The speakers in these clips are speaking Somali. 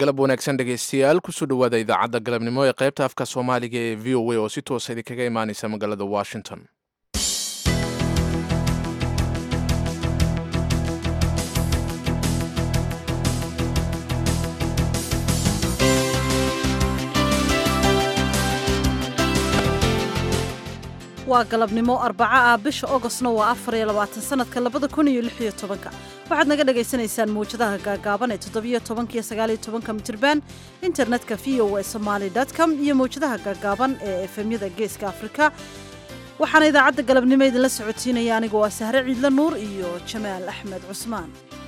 galab wanaagsan dhegaystayaal kusoo dhowaada idaacadda galabnimo ee qaybta afka soomaaliga ee v o a oo si toosa idinkaga imaaneysa magaalada washington waa galabnimo arbaco ah bisha ogostna waa afar iyo labaatan sanadka labada kun iyo lix iyo tobanka waxaad naga dhagaysanaysaan mawjadaha gaagaaban ee toddobiyo tobanka iyo sagaaliyo tobanka mitirban internetka v o a somaali com iyo mawjadaha gaagaaban ee efemyada geeska afrika waxaana idaacadda galabnimo idinla socotiinaya aniga waa sahre ciidle nuur iyo jamaal axmed cusmaan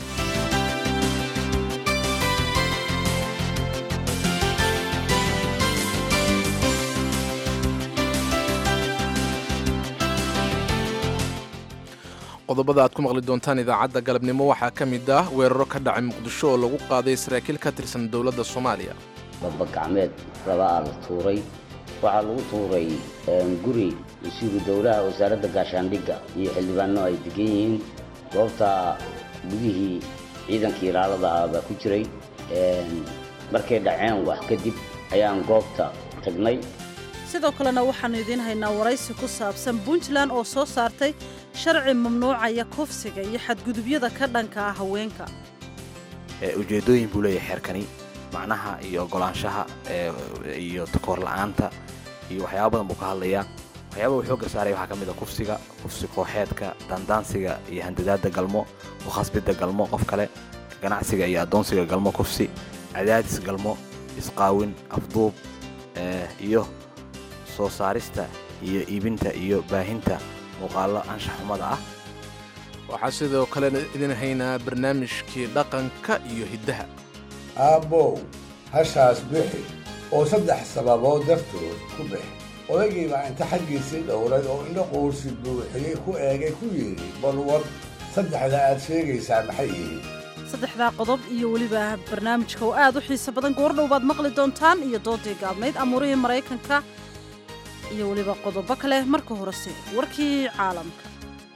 qodobada aad ku maqli doontaan idaacadda galabnimo waxaa ka mid ah weeraro ka dhacay muqdisho oo lagu qaaday saraakiil ka tirsan dowladda soomaaliya baba gacmeed labaa la tuuray waxaa lagu tuuray guri wasiiru dowlaha wasaaradda gaashaandhigga iyo xildhibaano ay degan yihiin goobta gudihii ciidankii ilaalada ah baa ku jiray markay dhaceen wax kadib ayaan goobta tagnay sidoo kalena waxaannu idiin haynaa waraysi ku saabsan puntland oo soo saartay sharci mamnuucaya kufsiga iyo xadgudubyada ka dhanka ah haweenka ujeeddooyin buu leeyahay xeerkani macnaha iyo oggolaanshaha iyo takoor la'aanta iyo waxyaaba badan buu ka hadlayaa waxyaaba uu xoogga saaraya waxaa ka mid a kufsiga kufsi kooxeedka daandaansiga iyo handadaadda galmo ku khasbidda galmo qof kale ganacsiga iyo addoonsiga galmo kufsi cadaadis galmo isqaawin afduub iyo soo saarista iyo iibinta iyo baahinta muuqaallo anshax xumada ah waxaa sidoo kale idin haynaa barnaamijkii dhaqanka iyo hiddaha aabbow hashaas bixi oo saddex sababood dartood ku bixi odaygii baa inta xaggiisii dhowray oo indho quursi buuxiyey ku eegay ku yidhi bal war saddexda aad sheegaysaa maxay yihiin saddexdaa qodob iyo weliba barnaamijka oo aad u xiiso badan goordhow baad maqli doontaan iyo doodii gaabnayd amuurihii maraykanka iyo weliba qodobo kale marka horese warkii caalamka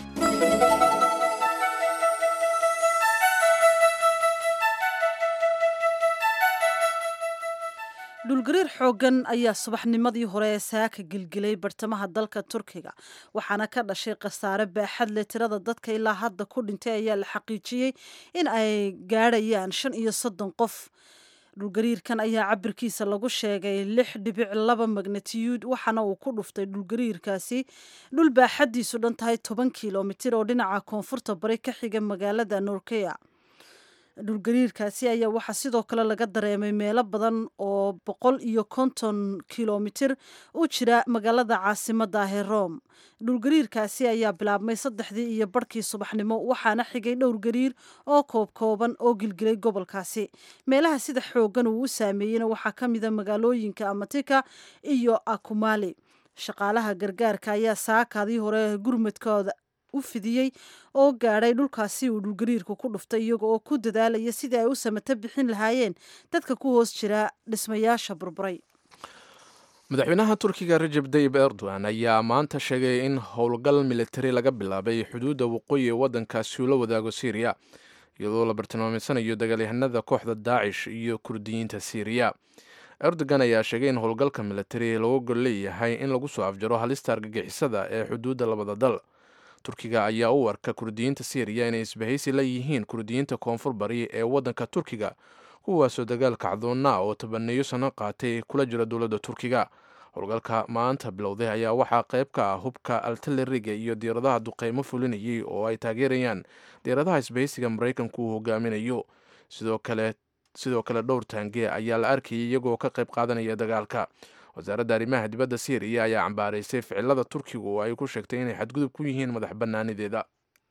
dhulgariir xooggan ayaa subaxnimadii hore ee saaka gelgelay bartamaha dalka turkiga waxaana ka dhashay khasaare baaxad leh tirada dadka ilaa hadda ku dhintay ayaa la xaqiijiyey in ay gaadhayaan shan iyo soddon qof dhulgariirkan ayaa cabirkiisa lagu sheegay lix dhibic laba magnatiyuud waxaana uu ku dhuftay dhulgariirkaasi dhul baaxaddiisu dhan tahay toban kilomitir oo dhinaca koonfurta bari ka xiga magaalada norkeya dhulgariirkaasi ayaa waxaa sidoo kale laga dareemay meelo badan oo boqol iyo konton kilomitir u jira magaalada caasimada ah ee rome dhulgariirkaasi ayaa bilaabmay saddexdii iyo barhkii subaxnimo waxaana xigay dhowr gariir oo koobkooban oo gilgilay gobolkaasi meelaha sida xooggan uu u saameeyeyna waxaa ka mida magaalooyinka amatika iyo akumali shaqaalaha gargaarka ayaa saakaadii hore gurmadkooda u fidiyey oo gaadhay dhulkaasi uu dhulgariirku ku dhuftay iyaga oo ku dadaalaya sidii ay u samato bixin lahaayeen dadka ku hoos jira dhismayaasha burburay madaxweynaha turkiga rajeb tayib erdogan ayaa maanta sheegay in howlgal militari laga bilaabay xuduudda waqooyi ee waddankaasi uu la wadaago syriya iyadoo la bartilmaamaysanayo dagaalyahanada kooxda daacish iyo kurdiyiinta syriya erdogan ayaa sheegay in howlgalka militari lagu gol leeyahay in lagu soo afjaro halista argagixisada ee xuduudda labada dal turkiga ayaa u arka kurdiyiinta syriya inay isbahaysi la yihiin kurdiyiinta koonfur bari ee waddanka turkiga kuwaasoo dagaal kacdoonna oo tabaneeyo sano qaatay kula jira dowladda turkiga howlgalka maanta bilowday ayaa waxaa qayb ka ah hubka altaleriga iyo diyaaradaha duqeymo fulinayay oo ay taageerayaan diyaaradaha isbahaysiga maraykanku uu hogaaminayo sidoo kale sidoo kale dhowr taange ayaa la arkayay iyagoo ka qayb qaadanaya dagaalka wasaaradda arrimaha dibadda syriya ayaa cambaaraysay ficilada turkigu oo ay ku sheegtay inay xadgudub ku yihiin madax bannaanideeda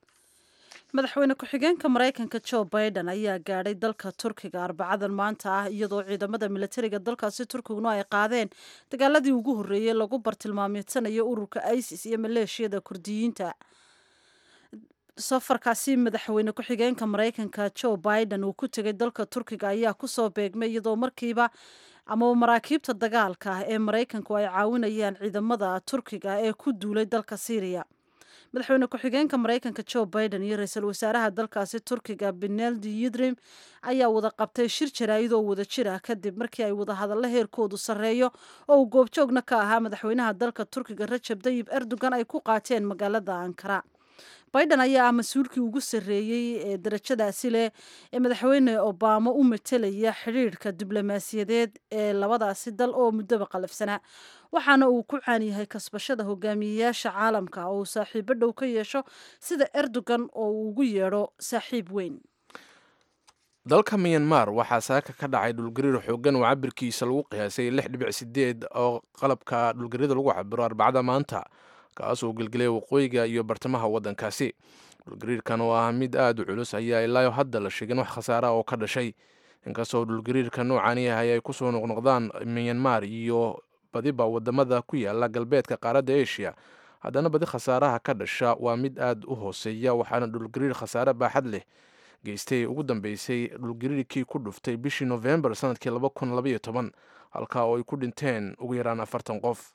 madaxweyne ku-xigeenka maraykanka jo biden ayaa gaadhay dalka turkiga arbacadan maanta ah iyadoo ciidamada militariga dalkaasi turkiguna ay qaadeen dagaaladii ugu horreeyey lagu bartilmaameedsanayo ururka isis iyo maleeshiyada kurdiyiinta safarkaasi madaxweyne ku-xigeenka maraykanka jo biden uu ku tegay dalka turkiga ayaa kusoo beegmay iyadoo markiiba amaba maraakiibta dagaalka ah ee maraykanku ay caawinayaan ciidamada turkiga ee ku duulay dalka syriya madaxweyne ku-xigeenka maraykanka joe biden iyo ra-iisul wasaaraha dalkaasi turkiga beneldi yidrim ayaa wada qabtay shir jaraa'idoo wada jir ah kadib markii ay wadahadallo heerkoodu sarreeyo oo uu goobjoogna ka ahaa madaxweynaha dalka turkiga rajab dayib erdogan ay ku qaateen magaalada ankara biden ayaa ah mas-uulkii ugu sarreeyey ee darajadaasi leh ee madaxweyne obama u matelaya xidhiidhka diblomaasiyadeed ee labadaasi dal oo muddoba qalafsanaa waxaana uu ku caan yahay kasbashada hogaamiyeyaasha caalamka oo uu saaxiibo dhow ka yeesho sida erdogan oo uu ugu yeedho saaxiib weyn dalka miyanmar waxaa saaka ka dhacay dhulgariir xoogan oo cabirkiisa lagu qiyaasay lix dhibic sideed oo qalabka dhulgarida lagu cabiro arbacada maanta kaas oo gelgelay waqooyiga iyo bartamaha waddankaasi dhulgariirkan oo ah mid aada u culus ayaa ilaayo hadda la sheegin wax khasaara oo ka dhashay inkastoo dhulgariirka noocan yahay ay kusoo noqnoqdaan miyanmar iyo badiba wadamada ku yaala galbeedka qaaradda asia haddana badi khasaaraha ka dhasha waa mid aada u hooseeya waxaana dhulgariir khasaare baaxad leh geystay ugu dambeysay dhulgariirkii ku dhuftay bishii nofembar sanadkii laba kun labaiyo toban halkaa oo ay ku dhinteen ugu yaraan afartan qof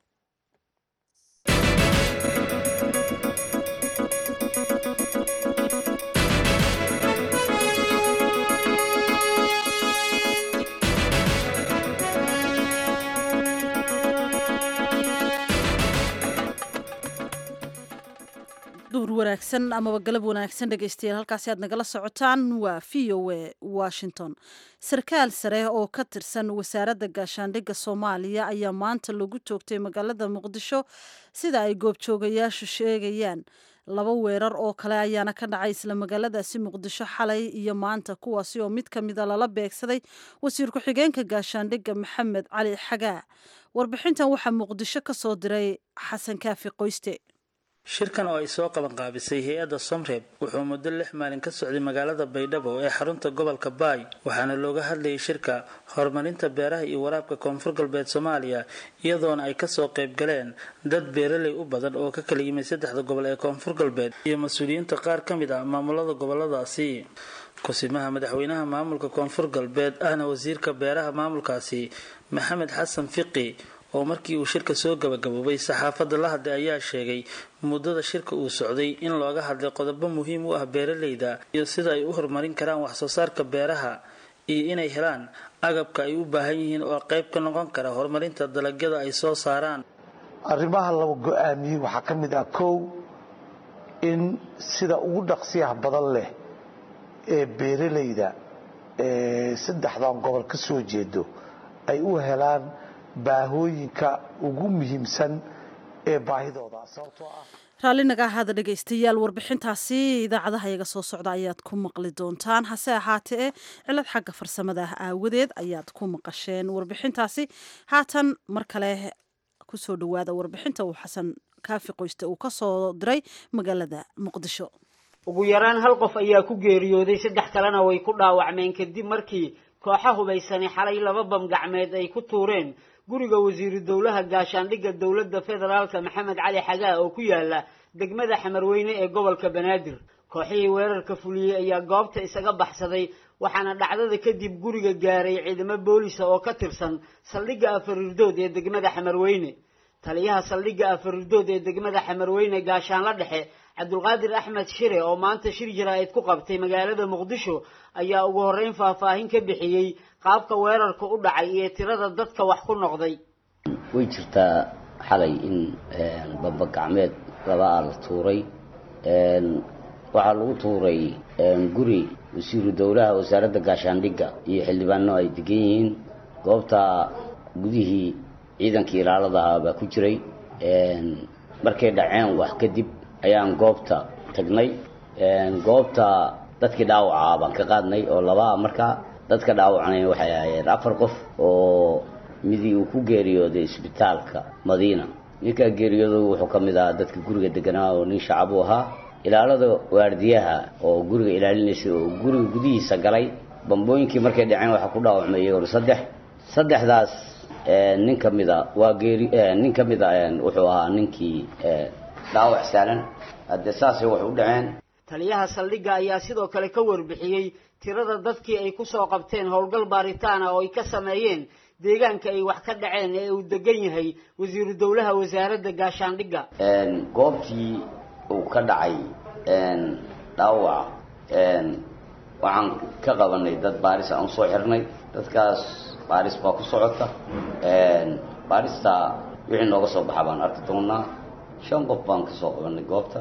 duur wanaagsan amaba galab wanaagsan dhegeystayaal halkaasi aad nagala socotaan waa v o a washington sarkaal sare oo ka tirsan wasaaradda gaashaandhigga soomaaliya ayaa maanta lagu toogtay magaalada muqdisho sida ay goobjoogayaashu sheegayaan laba weerar oo kale ayaana ka dhacay isla magaaladaasi muqdisho xalay iyo maanta kuwaasi oo mid ka mida lala beegsaday wasiir ku-xigeenka gaashaandhigga maxamed cali xagaa warbixintan waxaa muqdisho ka soo diray xasan kaafi qoyste shirkan oo ay soo qabanqaabisay hay-adda somreeb wuxuu muddo lix maalin ka socday magaalada baydhabo ee xarunta gobolka baay waxaana looga hadlayay shirka horumarinta beeraha iyo waraabka koonfur galbeed soomaaliya iyadoona ay kasoo qayb galeen dad beeraley u badan oo ka kala yimid saddexda gobol ee koonfur galbeed iyo mas-uuliyiinta qaar ka mid ah maamulada goboladaasi kusimaha madaxweynaha maamulka koonfur galbeed ahna wasiirka beeraha maamulkaasi maxamed xasan fiqi oo markii uu shirka soo gabagaboobay saxaafadda la hadlay ayaa sheegay muddada shirka uu socday in looga hadlay qodobo muhiim u ah beeraleyda iyo sida ay u horumarin karaan waxsoo saarka beeraha iyo inay helaan agabka ay u baahan yihiin oo qayb ka noqon kara horumarinta dalagyada ay soo saaraan arrimaha laba go-aamiyey waxaa ka mid ah kow in sida ugu dhaqsiyaha badan leh ee beeraleyda ee saddexdan gobol ka soo jeedo ay u helaan baahooyinka ugu muhiimsan ee baahidooda sababtoo ah raalli naga ahaada dhegaystayaal warbixintaasi idaacadaha iyaga soo socda ayaad ku maqli doontaan hase ahaatee cilad xagga farsamada ah aawadeed ayaad ku maqasheen warbixintaasi haatan mar kale kusoo dhawaada warbixinta uu xasan kaafi qoyste uu kasoo diray magaalada muqdisho ugu yaraan hal qof ayaa ku geeriyooday saddex kalena way ku dhaawacmeen kadib markii kooxa hubaysani xalay laba bam gacmeed ay ku tuureen guriga wasiiru dowlaha gaashaandhigga dowladda federaalka maxamed cali xagaa oo ku yaala degmada xamarweyne ee gobolka banaadir kooxihii weerarka fuliyey ayaa goobta isaga baxsaday waxaana dhacdada kadib guriga gaaray ciidamo boolisa oo ka tirsan saldhigga afarirdood ee degmada xamarweyne taliyaha saldhigga afarirdood ee degmada xamarweyne gaashaanla dhexe cabdulqaadir axmed shire oo maanta shir jaraa'id ku qabtay magaalada muqdisho ayaa ugu horreyn faahfaahin ka bixiyey qaabka weerarka u dhacay iyo tirada dadka wax ku noqday way jirtaa xalay in bamba gacmeed laba a la tuuray waxaa lagu tuuray guri wasiiru dowlaha wasaaradda gaashaandhigga iyo xildhibaano ay degan yihiin goobta gudihii ciidankii ilaaladaha baa ku jiray markay dhaceen wax kadib ayaan goobta tagnay goobta dadkii dhaawacaa baan ka qaadnay oo labaa markaa dadka dhaawacnay waxay ahaayeen afar qof oo midii uu ku geeriyooday isbitaalka madiina ninkaa geeriyooda wuxuu ka mid ahaa dadka guriga deganaa oo nin shacab u ahaa ilaalada waardiyaha oo guriga ilaalinaysay oo guriga gudihiisa galay bambooyinkii markay dhaceen waxaa ku dhaawacmay iyagona saddex saddexdaas nin ka mida waa geeri nin ka mida wuxuu ahaa ninkii dhaawac saalan haddee saasay wax u dhaceen taliyaha saldhigga ayaa sidoo kale ka warbixiyey tirada dadkii ay ku soo qabteen howlgal baaritaan ah oo ay ka sameeyeen deegaanka ay wax ka dhaceen ee uu degan yahay wasiiru dowlaha wasaaradda gaashaandhigga goobtii uu ka dhacay dhaawaca waxaan ka qabanay dad baaris aan usoo xirnay dadkaas baaris baa ku socota baarista wixii nooga soo baxa baan arki doonaa shan qof baan kasoo qabanay goobta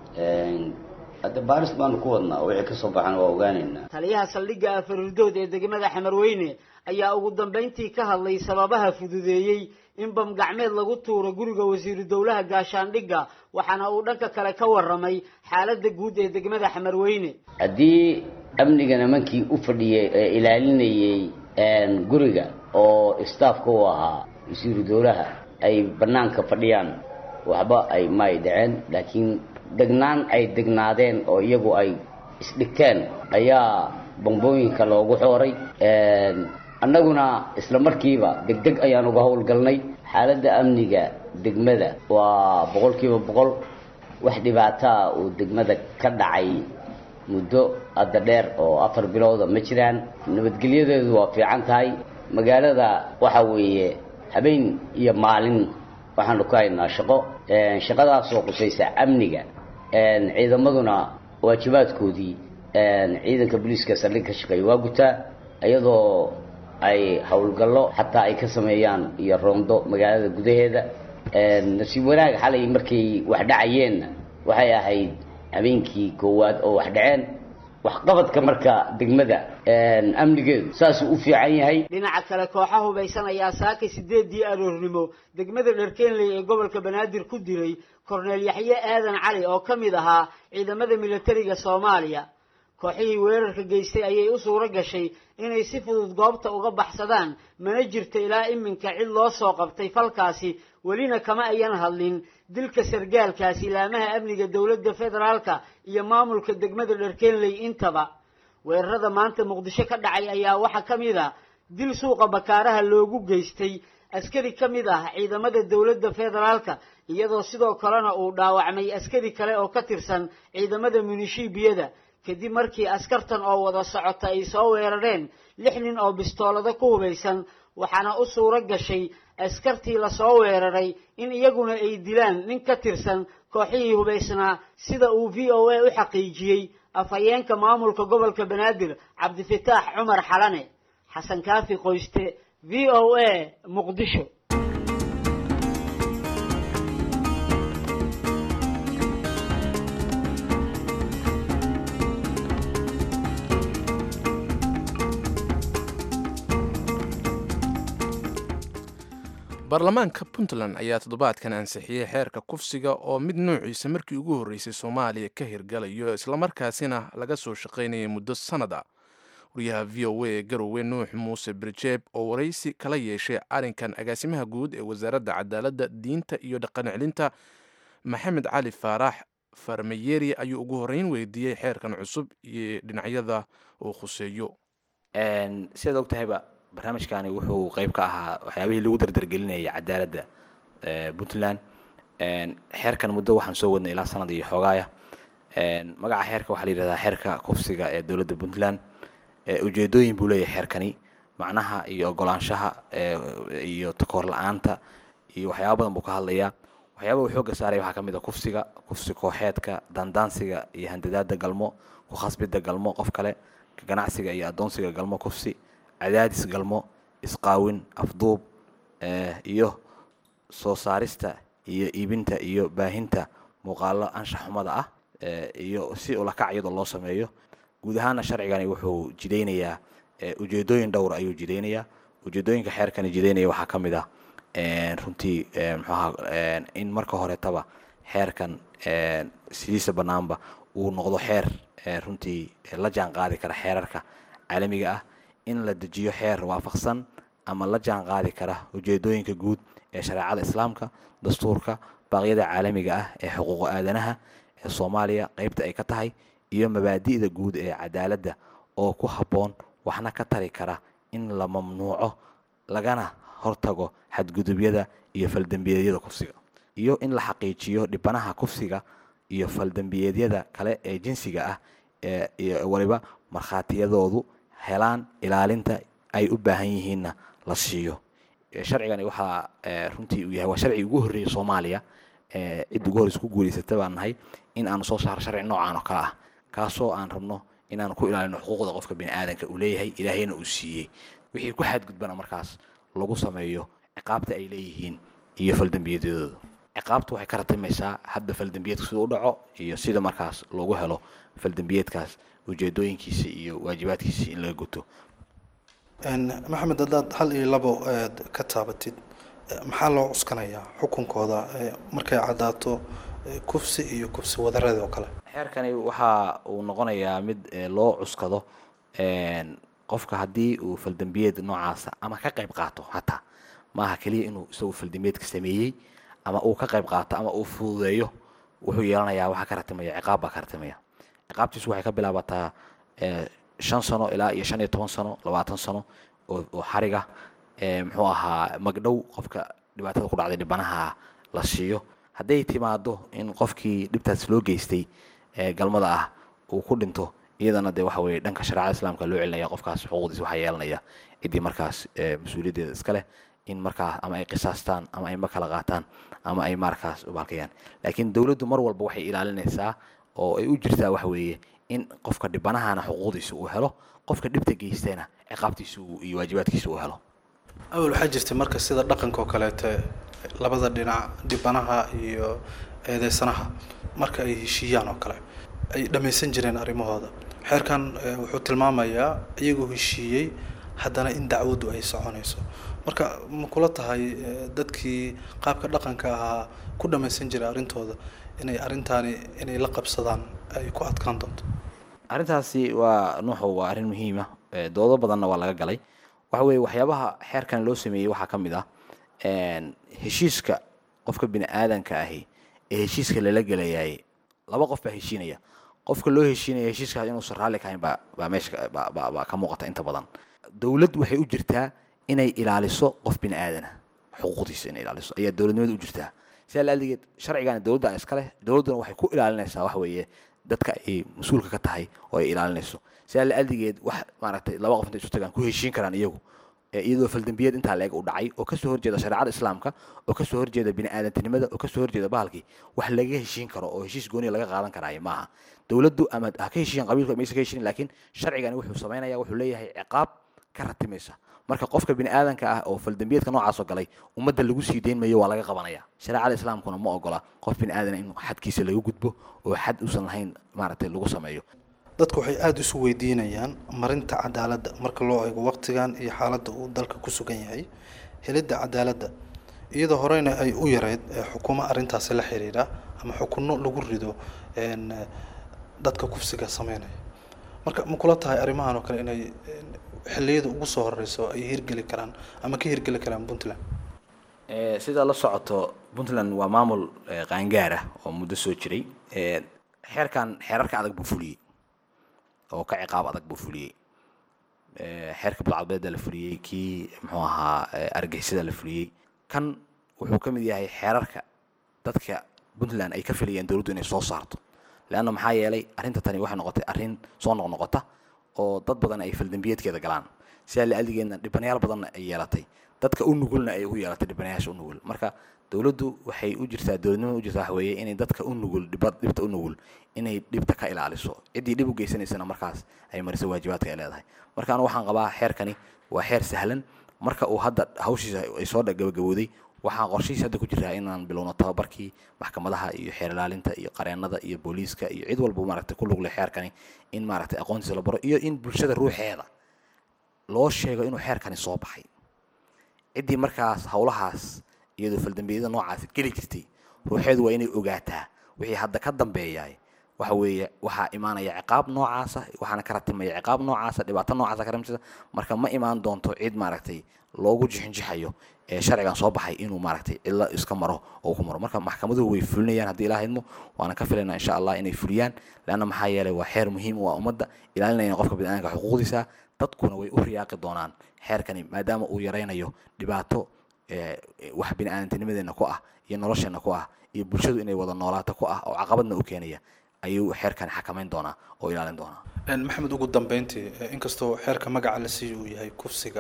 hadde baaris baanu ku wadnaa wixii kasoo baxana waa ogaaneynaa taliyaha saldhigga afarurdood ee degmada xamarweyne ayaa ugu dambayntii ka hadlay sababaha fududeeyey in bam gacmeed lagu tuuro guriga wasiiru dowlaha gaashaandhigga waxaana uu dhanka kale ka warramay xaaladda guud ee degmada xamarweyne haddii amniga nimankii u fadhiyay ee ilaalinayay guriga oo staafka u ahaa wasiiru dowlaha ay banaanka fadhiyaan waxba ay maay dhaceen laakiin degnaan ay degnaadeen oo iyagu ay isdhigteen ayaa bambooyinka loogu xooray annaguna isla markiiba deg deg ayaan uga howlgalnay xaaladda amniga degmada waa boqol kiiba boqol wax dhibaataa uu degmada ka dhacay muddo hadda dheer oo afar bilooda ma jiraan nabadgelyadeedu waa fiican tahay magaalada waxa weeye habeen iyo maalin waxaanu ka haynaa shaqo shaqadaasoo qusaysa amniga ciidamaduna waajibaadkoodii ciidanka booliiska saldhig ka shaqeeya waa gutaa iyadoo ay howlgallo xataa ay ka sameeyaan iyo roondo magaalada gudaheeda nasiib wanaag xalay markay wax dhacayeenna waxay ahayd habeenkii koowaad oo wax dhaceen waxqabadka marka degmada amnigeedu saasuu u fiican yahay dhinaca kale kooxa hubaysan ayaa saakay sideedii aroornimo degmada dharkeenley ee gobolka banaadir ku dilay korneel yaxye aadan cali oo ka mid ahaa ciidamada militariga soomaaliya kooxihii weerarka geystay ayay u suuro gashay inay si fudud goobta uga baxsadaan mana jirto ilaa iminka cid loo soo qabtay falkaasi welina kama ayan hadlin dilka sargaalkaasi laamaha amniga dowladda federaalka iyo maamulka degmada dharkeenley intaba weerarada maanta muqdisho ka dhacay ayaa waxaa ka mid a dil suuqa bakaaraha loogu geystay askari ka mid ah ciidamada dowladda federaalka iyadoo sidoo kalena uu dhaawacmay askari kale oo ka tirsan ciidamada munishiibiyada kadib markii askartan oo wada socota ay soo weerareen lix nin oo bistoolado ku hubaysan waxaana u suuro gashay askartii lasoo weeraray in iyaguna ay dilaan nin ka tirsan kooxihii hubaysnaa sida uu v o a u xaqiijiyey afhayeenka maamulka gobolka banaadir cabdifataax cumar xalane xasan kaafi qoyste v o a muqdisho baarlamaanka puntland ayaa toddobaadkan ansixiyey xeerka kufsiga oo mid nuuciisa markii ugu horreysay soomaaliya ka hirgalayo islamarkaasina laga soo shaqaynayay muddo sannad ah wariyaha v o a ee garowe nuux muuse birjeeb oo waraysi kala yeeshay arrinkan agaasimaha guud ee wasaaradda cadaaladda diinta iyo dhaqancelinta maxamed cali faarax farmayeri ayuu ugu horreyn weydiiyey xeerkan cusub iyo dhinacyada uu khuseeyo sidaad og tahayba barnaamijkani wuxuu qeyb ka ahaa waxyaabihii lagu dardargelinayay cadaaladda puntland xeerkan muddo waxaan soo wadnay ilaa sanad iyo xoogaaya magaca xeerka waxaa la yidhahdaa xeerka kufsiga ee dowladda puntland ujeedooyin buu leeyahay xeerkani macnaha iyo ogolaanshaha iyo takoor la-aanta iyo waxyaaba badan buu ka hadlayaa waxyaaba uu xooga saaraya waxaa ka mid a kufsiga kufsi kooxeedka dandaansiga iyo handadaada galmo ku khasbidda galmo qof kale ganacsiga iyo addoonsiga galmo kufsi cadaadis galmo isqaawin afduub iyo soo saarista iyo iibinta iyo baahinta muuqaalo anshax xumada ah iyo si ulakac iyadoo loo sameeyo guud ahaana sharcigani wuxuu jidaynayaa ujeedooyin dhowr ayuu jidaynayaa ujeedooyinka xeerkani jidaynaya waxaa ka mid ah runtii mxuaha in marka horetaba xeerkan sidiisa banaanba uu noqdo xeer runtii la jaan qaadi kara xeerarka caalamiga ah in la dejiyo xeer waafaqsan ama la jaan qaadi kara ujeedooyinka guud ee shareecada islaamka dastuurka baaqyada caalamiga ah ee xuquuqa aadanaha ee soomaaliya qeybta ay ka tahay iyo mabaadi'da guud ee cadaaladda oo ku habboon waxna ka tari kara in la mamnuuco lagana hortago xadgudubyada iyo faldembiyeedyada kufsiga iyo in la xaqiijiyo dhibanaha kufsiga iyo faldembiyeedyada kale ee jinsiga ah iyo waliba markhaatiyadoodu helaan ilaalinta ay u baahan yihiinna la siiyo sharcigani waxaa runtii uu yahay waa sharcigi ugu horreeyey soomaaliya cid ugu horeysa ku guulaysata baan nahay in aanu soo saaro sharci noocaan oo kale ah kaasoo aan rabno inaanu ku ilaalino xuquuqda qofka biniaadanka uu leeyahay ilaahayna uu siiyey wixii ku xadgudbana markaas lagu sameeyo ciqaabta ay leeyihiin iyo faldambiyadooda ciqaabtu waxay ka ratimaysaa hadda faldambiyeedka sida u dhaco iyo sida markaas loogu helo faldambiyeedkaas ujeedooyinkiisa iyo waajibaadkiisa in laga guto maxamed haddaad hal iyo labo aad ka taabatid maxaa loo cuskanayaa xukunkooda markay caddaato kufsi iyo kufsi wadareed oo kale xeerkani waxa uu noqonayaa mid loo cuskado qofka haddii uu faldambiyeed noocaasa ama ka qayb qaato hataa maaha keliya inuu isagu faldambiyeedka sameeyey ama uu ka qayb qaato ama uu fududeeyo wuxuu yeelanayaa waxaa ka ratimaya ciqaab baa ka ratimaya ciqaabtiisu waxay ka bilaabataa shan sano ilaa iyo shan iyo toban sano labaatan sano oo xariga muxuu ahaa magdhow qofka dhibaatada ku dhacday dhibanaha la siiyo hadday timaado in qofkii dhibtaas loo geystay galmada ah uu ku dhinto iyadana dee waxa weye dhanka shareecada islaamka loo celinaya qofkaas xuquuqdiisa waxaa yeelanaya ciddii markaas mas-uuliyaddeeda iska leh in markaas ama ay qisaastaan ama ay ma kala qaataan ama ay markaas ubaalkayaan laakiin dowladdu mar walba waxay ilaalinaysaa oo ay u jirtaa waxa weeye in qofka dhibanahana xuquuqdiisa uu helo qofka dhibta geystayna ciqaabtiisa iyo waajibaadkiisa uu helo awal waxaa jirtay marka sida dhaqanka oo kaleete labada dhinac dhibanaha iyo eedeysanaha marka ay heshiiyaan oo kale ay dhammaysan jireen arrimahooda xeerkan wuxuu tilmaamayaa iyagoo heshiiyey haddana in dacwaddu ay soconayso marka ma kula tahay dadkii qaabka dhaqanka ahaa ku dhammaysan jiray arrintooda inay arrintaani inay la qabsadaan ay ku adkaan doonto arrintaasi waa nuuxu waa arrin muhiima doodo badanna waa laga galay waxa weeye waxyaabaha xeerkan loo sameeyey waxaa ka mid ah heshiiska qofka bini aadanka ahi ee heshiiska lala gelayay laba qof baa heshiinaya qofka loo heshiinaya heshiiskaas inuusan raalli kahayn baa baa meesha baa ka muuqata inta badan dowlad waxay u jirtaa inay ilaaliso qof bini aadana xuquuqdiisa inay ilaaliso ayaa dowladnimada u jirtaa sidaa laadegeed sharcigan dowladda iska leh dowladduna waxay ku ilaalinaysaa waxa weeye dadka ay mas-uulka ka tahay oo ay ilaalinayso sidaa laadegeed wax maaragtay laba qof intay isu tagaan ku heshiin karaan iyagu iyadoo faldambiyeed intaa leeg u dhacay oo kasoo horjeeda shareecada islaamka oo kasoo horjeeda bini aadantinimada oo kasoo horjeeda bahalkii wax laga heshiin karo oo heshiis gooniya laga qaadan karaayo maaha dowladdu ama ha ka heshiiyan qabiilku maysa ka heshiin laakiin sharcigani wuxuu samaynaya wuxuu leeyahay ciqaab ka ratimaysa marka qofka bini aadanka ah oo faldambiyeedka noocaasoo galay ummadda lagu sii deyn mayo waa laga qabanaya shareecada islaamkuna ma ogola qof bini aadana in xadkiisa laga gudbo oo xad uusan lahayn maaragtay lagu sameeyo dadku waxay aada isu weydiinayaan marinta cadaaladda marka loo eego waqtigan iyo xaaladda uu dalka ku sugan yahay helidda cadaaladda iyadoo horeyna ay u yareyd xukuumo arrintaasi la xiriira ama xukunno lagu rido dadka kufsiga sameynaya marka ma kula tahay arrimahan oo kale inay xilliyada ugu soo horeyso ay hirgeli karaan ama ka hirgeli karaan puntland sidaa la socoto puntland waa maamul qaangaar ah oo muddo soo jiray xeerkan xeerarka adag buu fuliyey oo ka ciqaab adag buu fuliyey xeerka budcadbeeda la fuliyey kii muxuu ahaa argixisada la fuliyey kan wuxuu ka mid yahay xeerarka dadka puntland ay ka filayaan dowladdu inay soo saarto leanna maxaa yeelay arrinta tani waxay noqotay arrin soo noqnoqota oo dad badan ay faldambiyeedkeeda galaan sidaa laaligeedna dhibanayaal badanna ay yeelatay dadka u nugulna ay ugu yeelatay dhibanayaasha u nugul marka dowladdu waxay u jirtaa dowladnimada u jirtaa waxa weeye inay dadka u nugul dhibta u nugul inay dhibta ka ilaaliso ciddii dhib u geysanaysana markaas ay mariso waajibaadka ay leedahay marka anu waxaan qabaa xeerkani waa xeer sahlan marka uu hadda hawshiisa ay soo gabagabowday waxaan qorshihiis hadda ku jiraa inaan bilowno tababarkii maxkamadaha iyo xeer ilaalinta iyo qareenada iyo booliiska iyo cid walba maaragtay ku lugle xeerkani in maaragtay aqoontiisa la baro iyo in bulshada ruuxeeda loo sheego inuu xeerkani soo baxay ciddii markaas howlahaas iyadoo faldambiyada noocaas geli jirtay ruuxeedu waa inay ogaataa wixii hadda ka dambeeyaay waxa weeye waxaa imaanaya ciqaab noocaasa waxaana ka ratimaya ciqaab noocaasa dhibaato noocaasa ka ratimisa marka ma imaan doonto cid maaragtay loogu jixinjixayo ee sharcigan soo baxay inuu maaragtay cidla iska maro oo ku maro marka maxkamaduhu way fulinayaan haddii ilaa idmo waana ka filaynaa insha allah inay fuliyaan leanna maxaa yeelay waa xeer muhiim u ah ummadda ilaalinayna qofka biniaadamka xuquuqdiisa dadkuna way u riyaaqi doonaan xeerkani maadaama uu yaraynayo dhibaato wax biniaadamtinimadeena ku ah iyo nolosheena ku ah iyo bulshadu inay wada noolaato ku ah oo caqabadna u keenaya ayuu xeerkani xakamayn doonaa oo ilaalin doonaa maxamed ugu dambeyntii inkastoo xeerka magaca la siiyo uu yahay kufsiga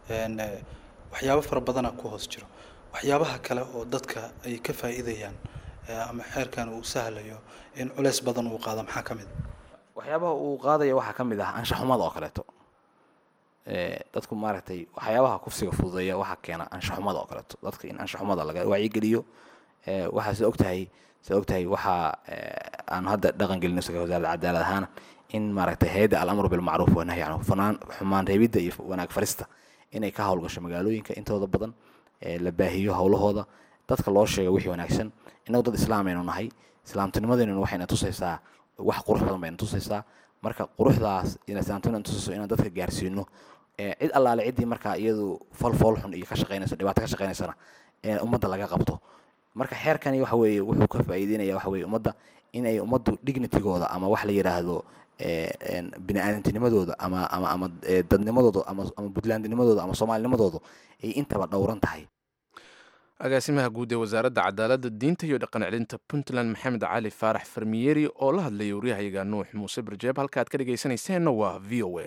waxyaabo fara badana ku hoos jiro waxyaabaha kale oo dadka ay ka faa'iidayaan ama xeerkan uu sahlayo in culeys badan uu qaado maxaa ka mid waxyaabaha uu qaadaya waxaa ka mid ah anshaxumada oo kaleeto dadku maaragtay waxyaabaha kufsiga fududeeya waxaa keena anshaxumada oo kaleeto dadka in anshaxumada laga wacyigeliyo waxaa sida ogtahay sida ogtahay waxaa aan hadda dhaqan gelino isaga wasaaradda cadaalad ahaan in maaragtay hay-adda alamru bilmacruuf wanahyi canhu fanaan xumaan reebidda iyo wanaag farista inay ka howlgasho magaalooyinka intooda badan la baahiyo howlahooda dadka loo sheega wixii wanaagsan innagu dad islaam aynu nahay islaamtinimadeenuna waxayna tusaysaa wax qurux badan bayna tusaysaa marka quruxdaas islaamtinimada tusayso inaan dadka gaarsiino cid allaale ciddii markaa iyadu fal fool xun iyo ka shaqaynayso dhibaato ka shaqaynaysana ummadda laga qabto marka xeerkani waxa weeye wuxuu ka faa'iideynaya waxa weeye ummadda inay ummaddu dignitigooda ama wax la yidhaahdo bini-aadamtinimadooda ama ama ama dadnimadooda ama ama puntlandnimadooda ama soomaalinimadooda ay intaba dhowran tahay agaasimaha guud ee wasaaradda cadaaladda diinta iyo dhaqan celinta puntland maxamed cali faarax farmiyeri oo la hadlayay waryahayaga nuux muuse barjeeb halka aad ka dhegaysanayseena waa v o a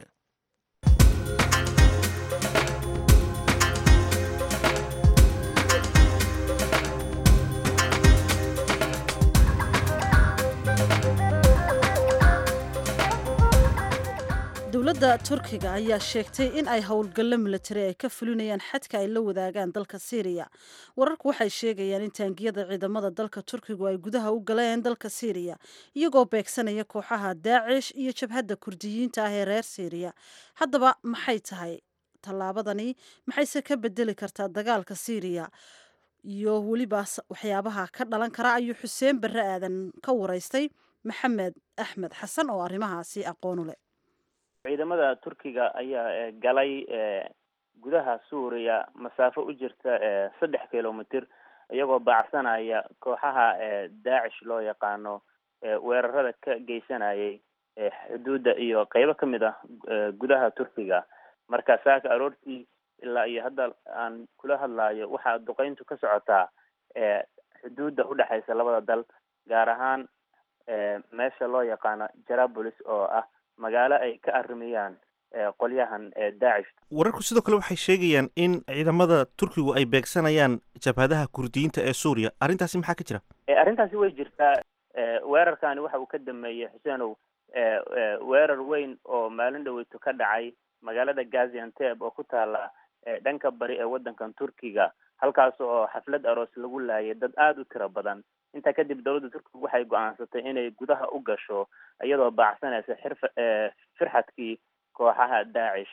dowladda turkiga ayaa sheegtay in ay howlgallo milatari ay ka fulinayaan xadka ay la wadaagaan dalka syriya wararku waxay sheegayaan in taangiyada ciidamada dalka turkigu ay gudaha u galeen dalka syriya iyagoo beegsanaya kooxaha daacish iyo jabhadda kurdiyiinta ah ee reer syriya haddaba maxay tahay tallaabadani maxayse ka bedeli kartaa dagaalka syriya iyo weliba waxyaabaha ka dhalan kara ayuu xuseen barre aadan ka waraystay maxamed axmed xasan oo arrimahaasi aqoonu leh ciidamada turkiga ayaa galay gudaha suuriya masaafo u jirta saddex kilomitr iyagoo baacsanaya kooxaha daacish loo yaqaano weerarada ka geysanayay xuduudda iyo qeybo ka mid ah gudaha turkiga marka saaka aroortii ilaa iyo hadda aan kula hadlayo waxaa duqeyntu ka socotaa xuduudda udhexaysa labada dal gaar ahaan meesha loo yaqaano jarabolis oo ah magaalo ay ka arrimayaan qolyahan daacish wararku sidoo kale waxay sheegayaan in ciidamada turkigu ay beegsanayaan jabhadaha kurdiyiinta ee suuriya arrintaasi maxaa ka jira arrintaasi way jirtaa weerarkani waxa uu ka dameeyey xuseenow weerar weyn oo maalin dhaweyto ka dhacay magaalada gazianteb oo ku taala dhanka bari ee waddankan turkiga halkaas oo xaflad aroos lagu laayay dad aada u tiro badan intaa kadib dowladda turkiga waxay go-aansatay inay gudaha u gasho iyadoo baacsanaysa xirfa firxadkii kooxaha daacish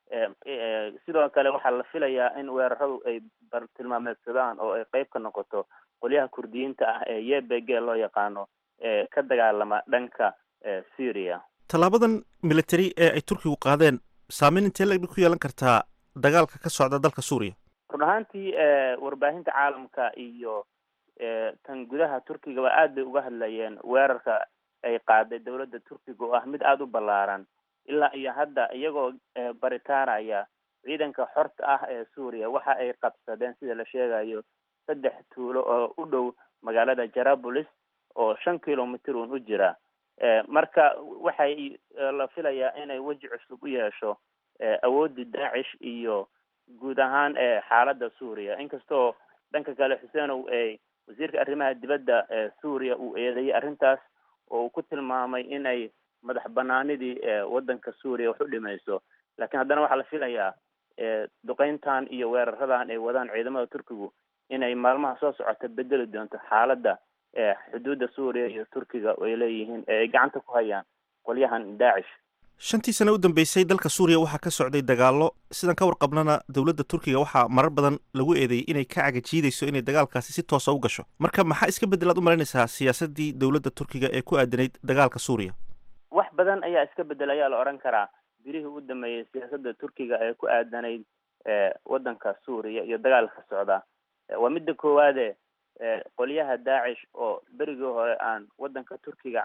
sidoo kale waxaa la filayaa in weeraradu ay bartilmaameedsadaan oo ay qeyb ka noqoto qolyaha kurdiyiinta ah ee y b g loo yaqaano ee ka dagaalama dhanka syria tallaabadan military ee ay turkigu qaadeen saameyn intee lag ku yeelan kartaa dagaalka ka socda dalka suuriya run ahaantii warbaahinta caalamka iyo tan gudaha turkigaba aad bay uga hadlayeen weerarka ay qaaday dowladda turkiga oo ah mid aada u ballaaran ilaa iyo hadda iyagoo baritaanaya ciidanka xorta ah ee suuriya waxa ay qabsadeen sida la sheegayo saddex tuulo oo u dhow magaalada jarabolis oo shan kilomitr un u jira marka waxay la filayaa inay weji cusub u yeesho awoodii daacish iyo guud ahaan xaaladda suuriya inkastoo dhanka kale xuseenow wasiirka arrimaha dibadda suuriya uu eedeeyay arrintaas oo uu ku tilmaamay inay madax banaanidii waddanka suuriya wax u dhimayso laakiin haddana waxaa la filayaa duqeyntan iyo weeraradan ay wadaan ciidamada turkigu inay maalmaha soo socota bedeli doonto xaaladda xuduudda suuriya iyo turkiga ay leeyihiin ee ay gacanta ku hayaan qolyahan daacish shantii sane u dambeysay dalka suuriya waxaa ka socday dagaallo sidan ka warqabnana dowladda turkiga waxaa marar badan lagu eedeeyey inay ka cagajiidayso inay dagaalkaasi si toosa u gasho marka maxaa iska bedelaad u malaynaysaa siyaasaddii dowladda turkiga ee ku aadanayd dagaalka suuriya wax badan ayaa iska bedel ayaa la odhan karaa birihii u dambeeyey siyaasadda turkiga ee ku aadanayd waddanka suuriya iyo dagaalka socda waa midda koowaade qolyaha daacish oo berigii hore aan waddanka turkiga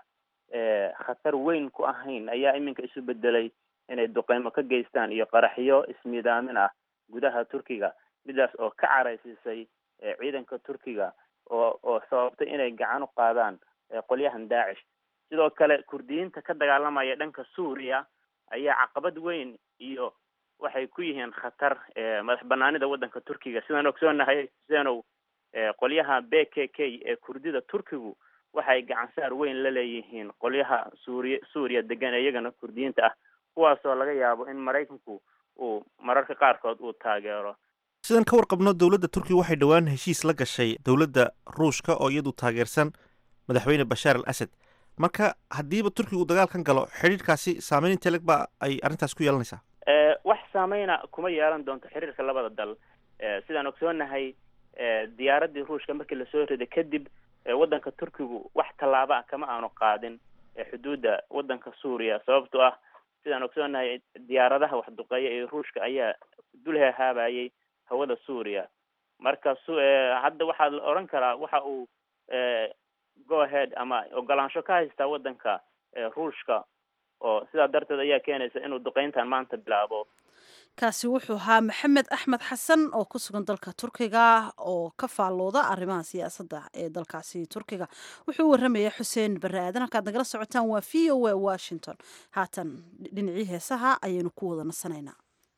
khatar weyn ku ahayn ayaa iminka isu bedelay inay duqeymo ka geystaan iyo qaraxyo ismiidaamin ah gudaha turkiga midaas oo ka caraysiisay ciidanka turkiga oo oo sababtay inay gacan u qaadaan qolyahan daacish sidoo kale kurdiyiinta ka dagaalamaya dhanka suuriya ayaa caqabad weyn iyo waxay ku yihiin khatar madax banaanida waddanka turkiga sidaan ogsoonahay xuseenow qolyaha b k k ee kurdida turkigu waxay gacansaar weyn la leeyihiin qolyaha suuriya suuriya degan ee iyagana kurdiyiinta ah kuwaasoo laga yaabo in maraykanku uu mararka qaarkood uu taageero sidaan ka warqabno dowladda turkiga waxay dhowaan heshiis la gashay dowladda ruushka oo iyadu taageersan madaxweyne bashaar al asad marka haddiiba turkigu dagaalkan galo xidhiirkaasi saameyn inte leg ba ay arrintaas ku yeelanaysaa wax saameyna kuma yeelan doonto xiriirka labada dal sidaan ogsoonahay diyaaradii ruushka markii lasoo riday kadib waddanka turkigu wax tallaabo ah kama aanu qaadin xuduudda waddanka suuriya sababtoo ah sidaan ogsoonahay diyaaradaha waxduqeeya ee ruushka ayaa dul hehaabayay hawada suuriya marka su hadda waxaa la odhan karaa waxa uu go ahead ama ogolaansho ka haystaa waddanka ruushka oo sidaa darteed ayaa keenaysa inuu duqeyntan maanta bilaabo kaasi wuxuu ahaa maxamed axmed xasan oo ku sugan dalka turkiga oo ka faallooda arrimaha siyaasadda ee dalkaasi turkiga wuxuu u warramaya xuseen barre aadan halkaad nagala socotaan waa v o a washington haatan dhinacii heesaha ayaynu ku wada nasanaynaa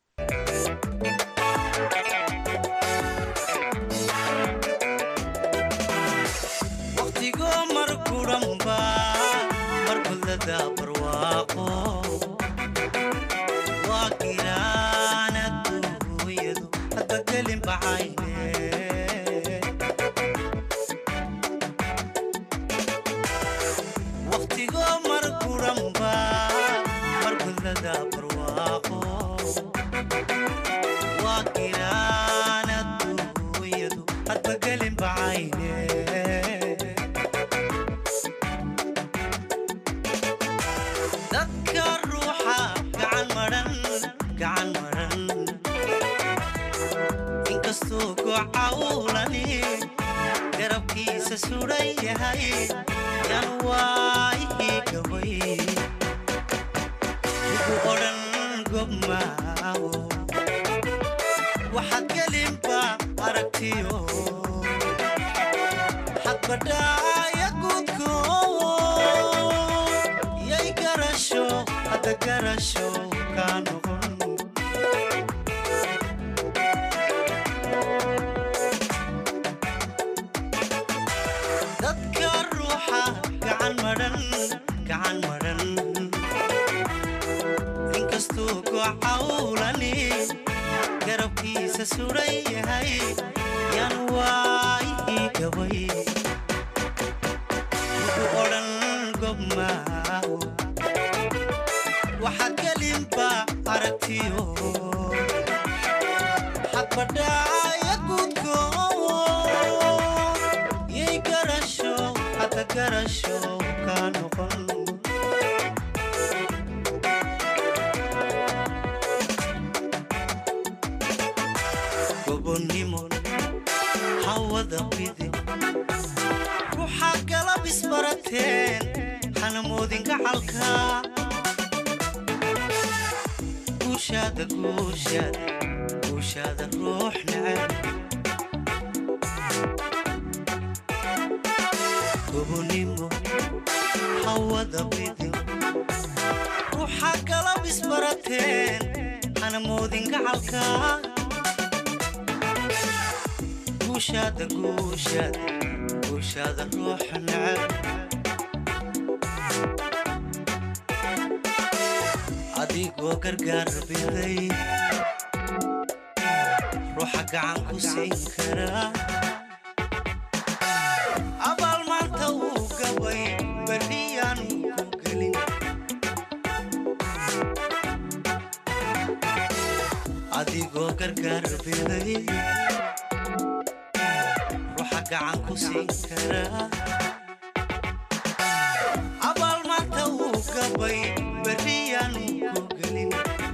adigoo gargaar biday ruuxa gacan ku siin karaa abaal maanta wuu gabay berriyaanu ku gelin adigoo gargaar biday ruuxa gacan ku siin karaa abaal maanta wuu gabay berriyaanu ku gelin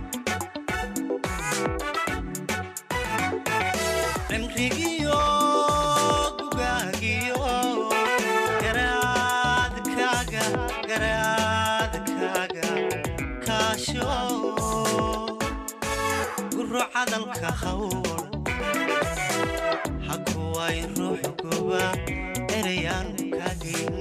cimrigiyo gugaagiyo garaadkaaga garaadkaaga kaasho guro cadalka hawl hakuway ruux goba erayaan kaagayn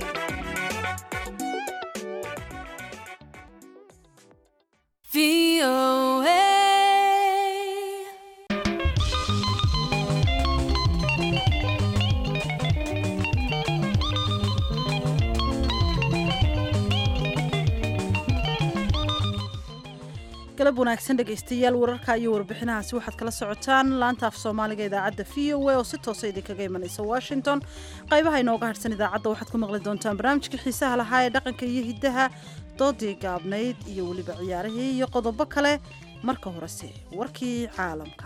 galab wanaagsan dhegaystayaal wararka iyo warbixinahaasi waxaad kala socotaan laanta af soomaaliga idaacadda v o a oo si toosa idinkaga imanaysa washington qaybaha inooga harsan idaacadda waxaad ku maqli doontaan barnaamijkii xiisaha lahaa ee dhaqanka iyo hiddaha doodii gaabnayd iyo weliba ciyaarihii iyo qodobo kale marka horese warkii caalamka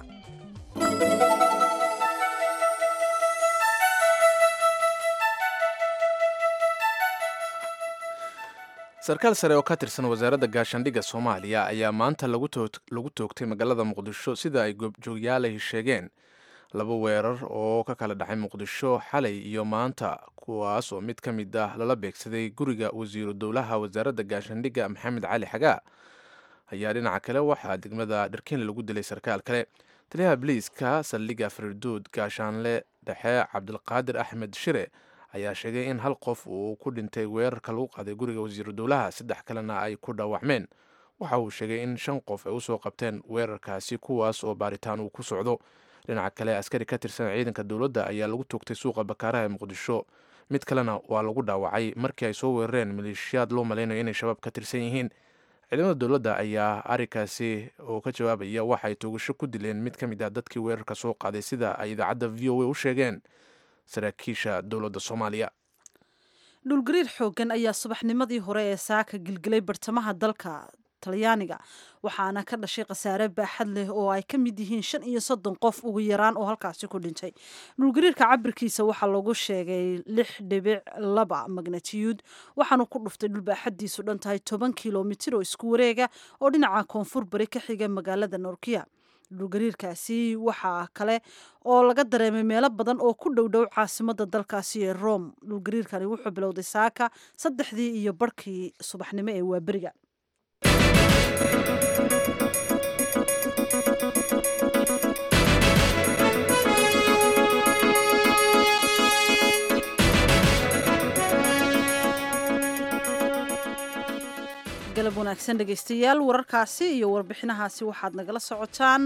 sarkaal sare oo ka tirsan wasaaradda gaashaandhigga soomaaliya ayaa maanta lagu toogtay magaalada muqdisho sida ay goobjoogyaalay sheegeen laba weerar oo ka kala dhacay muqdisho xalay iyo maanta kuwaas oo mid ka mid ah lala beegsaday guriga wasiiru dowlaha wasaaradda gaashaandhigga maxamed cali xagaa ayaa dhinaca kale waxaa degmada dharkiinle lagu dilay sarkaal kale taliyaha biliiska saldhigga farduud gaashaanle dhexe cabdilqaadir axmed shire ayaa sheegay in hal qof uu ku dhintay weerarka lagu qaaday guriga wasiiru dowlaha saddex kalena ay ku dhaawacmeen waxa uu sheegay in shan qof ay usoo qabteen weerarkaasi kuwaas oo baaritaan uu ku socdo dhinaca kale askari ka tirsan ciidanka dowladda ayaa lagu toogtay suuqa bakaaraha ee muqdisho mid kalena waa lagu dhaawacay markii ay soo weerareen maleeshiyaad loo malaynayo inay shabaab ka tirsan yihiin ciidamada dowladda ayaa arrinkaasi oo ka jawaabaya waxay toogasho ku dileen mid ka mid ah dadkii weerarka soo qaaday sida ay idaacadda v o a u sheegeen saraakiisha dowladda soomaaliya dhulgariir xooggan ayaa subaxnimadii hore ee saaka gilgilay bartamaha dalka talyaaniga waxaana ka dhashay khasaare baaxad leh oo ay ka mid yihiin shan iyo soddon qof ugu yaraan oo halkaasi ku dhintay dhulgariirka cabirkiisa waxaa lagu sheegay lix dhibic laba magnatiyuud waxaanu ku dhuftay dhul baaxaddiisu dhan tahay toban kilomitir oo isku wareega oo dhinaca koonfur bari ka xiga magaalada norkiya dhulgariirkaasi waxaa kale oo laga dareemay meelo badan oo ku dhow dhow caasimada dalkaasi ee rome dhulgariirkani wuxuu bilowday saaka saddexdii iyo barhkii subaxnimo ee waaberiga galab wanaagsan dhegaystayaal wararkaasi iyo warbixinahaasi waxaad nagala socotaan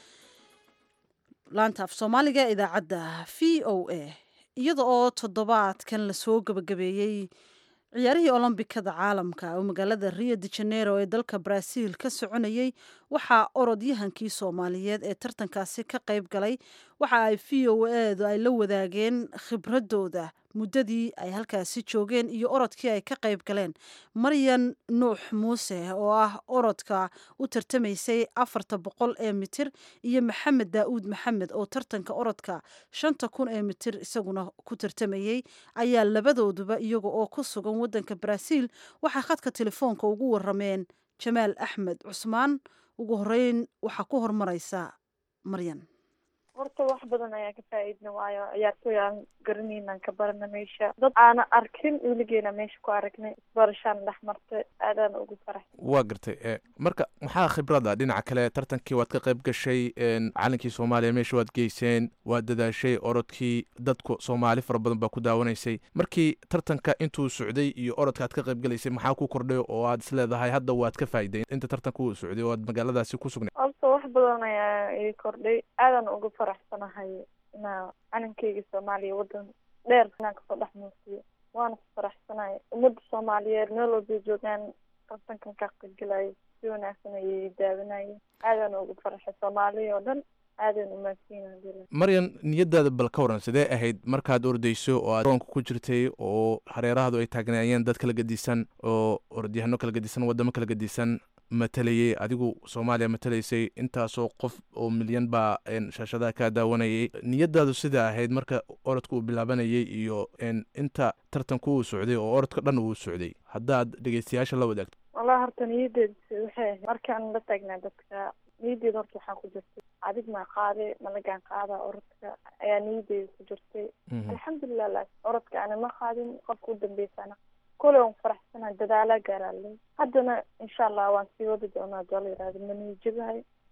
laanta af soomaaliga idaacadda v o a iyada oo toddobaadkan lasoo gabagabeeyey ciyaarihii olombikada caalamka oo magaalada rio de janeiro ee dalka brazil ka soconayey waxaa orodyahankii soomaaliyeed ee tartankaasi ka qayb galay waxa ay v o edu ay la wadaageen khibradooda muddadii ay halkaasi joogeen iyo orodkii ay ka qayb galeen maryan nuux muuse oo ah orodka u tartamaysay afarta boqol ee mitir iyo maxamed daa'uud maxamed oo tartanka orodka shanta kun ee mitir isaguna ku tartamayey ayaa labadooduba iyaga oo ku sugan waddanka brazil waxay khadka telefoonka ugu warameen jamaal axmed cusmaan ugu horeyn waxaa ku hormaraysa maryan horta wax badan ayaan ka faa-iidna waayo ciyaartooy aan garanaynan ka barana meesha dad aana arkin weligeena meesha ku aragnay isbarashaan dhex martay aadaan ugu farax waa gartay marka maxaa khibrada dhinaca kale tartankii waad ka qayb gashay calankii soomaaliya meesha waad geyseen waad dadaashay orodkii dadku soomaali fara badan baa ku daawanaysay markii tartanka intuu socday iyo orodka aad ka qayb galaysay maxaa ku kordhay oo aad isleedahay hadda waad ka faa'iday inta tartanka uu socday oo aad magaaladaasi ku sugnay horta wax badan ayaa ii kordhay aadan ugu faraxsanahay inaa calankeyga soomaaliya wadan dheer inaan kasoo dhex muusiyo waana ku faraxsanahay ummadda soomaaliyeed meel walbay joogaan tartankan ka qaybgalayo si wanaagsan ayay daawanayeen aadaan ugu faraxay soomaaliya oo dhan aadan umaadsiina maryan niyadaada bal ka waran sidee ahayd markaad ordayso oo aad roonka ku jirtay oo hareerahadu ay taagnaayeen dad kala gedisan oo orodyahanno kala gedisan wadamo kala gedisan matalayay adigu soomaaliya matalaysay intaasoo qof oo milyan baa shaashadaha kaa daawanayay niyadaadu sida ahayd marka orodka uu bilaabanayay iyo inta tartanku uu socday oo orodka dhan uu socday haddaad dhegeystayaasha la wadaagto wallahi horta niyadeed waxay ahayd markaan la taagnaa dadka niyadeed horta waxaa ku jirtay adig maa qaade malagaan qaada orodka ayaa niyadeeda ku jirtay alxamdulilah la orodka ana ma qaadin qofka u dambeysana kole waan faraxsanahay dadaalaa gaaraaley haddana insha allah waan sii wadi doonaa doo la yihahdo maniijabahay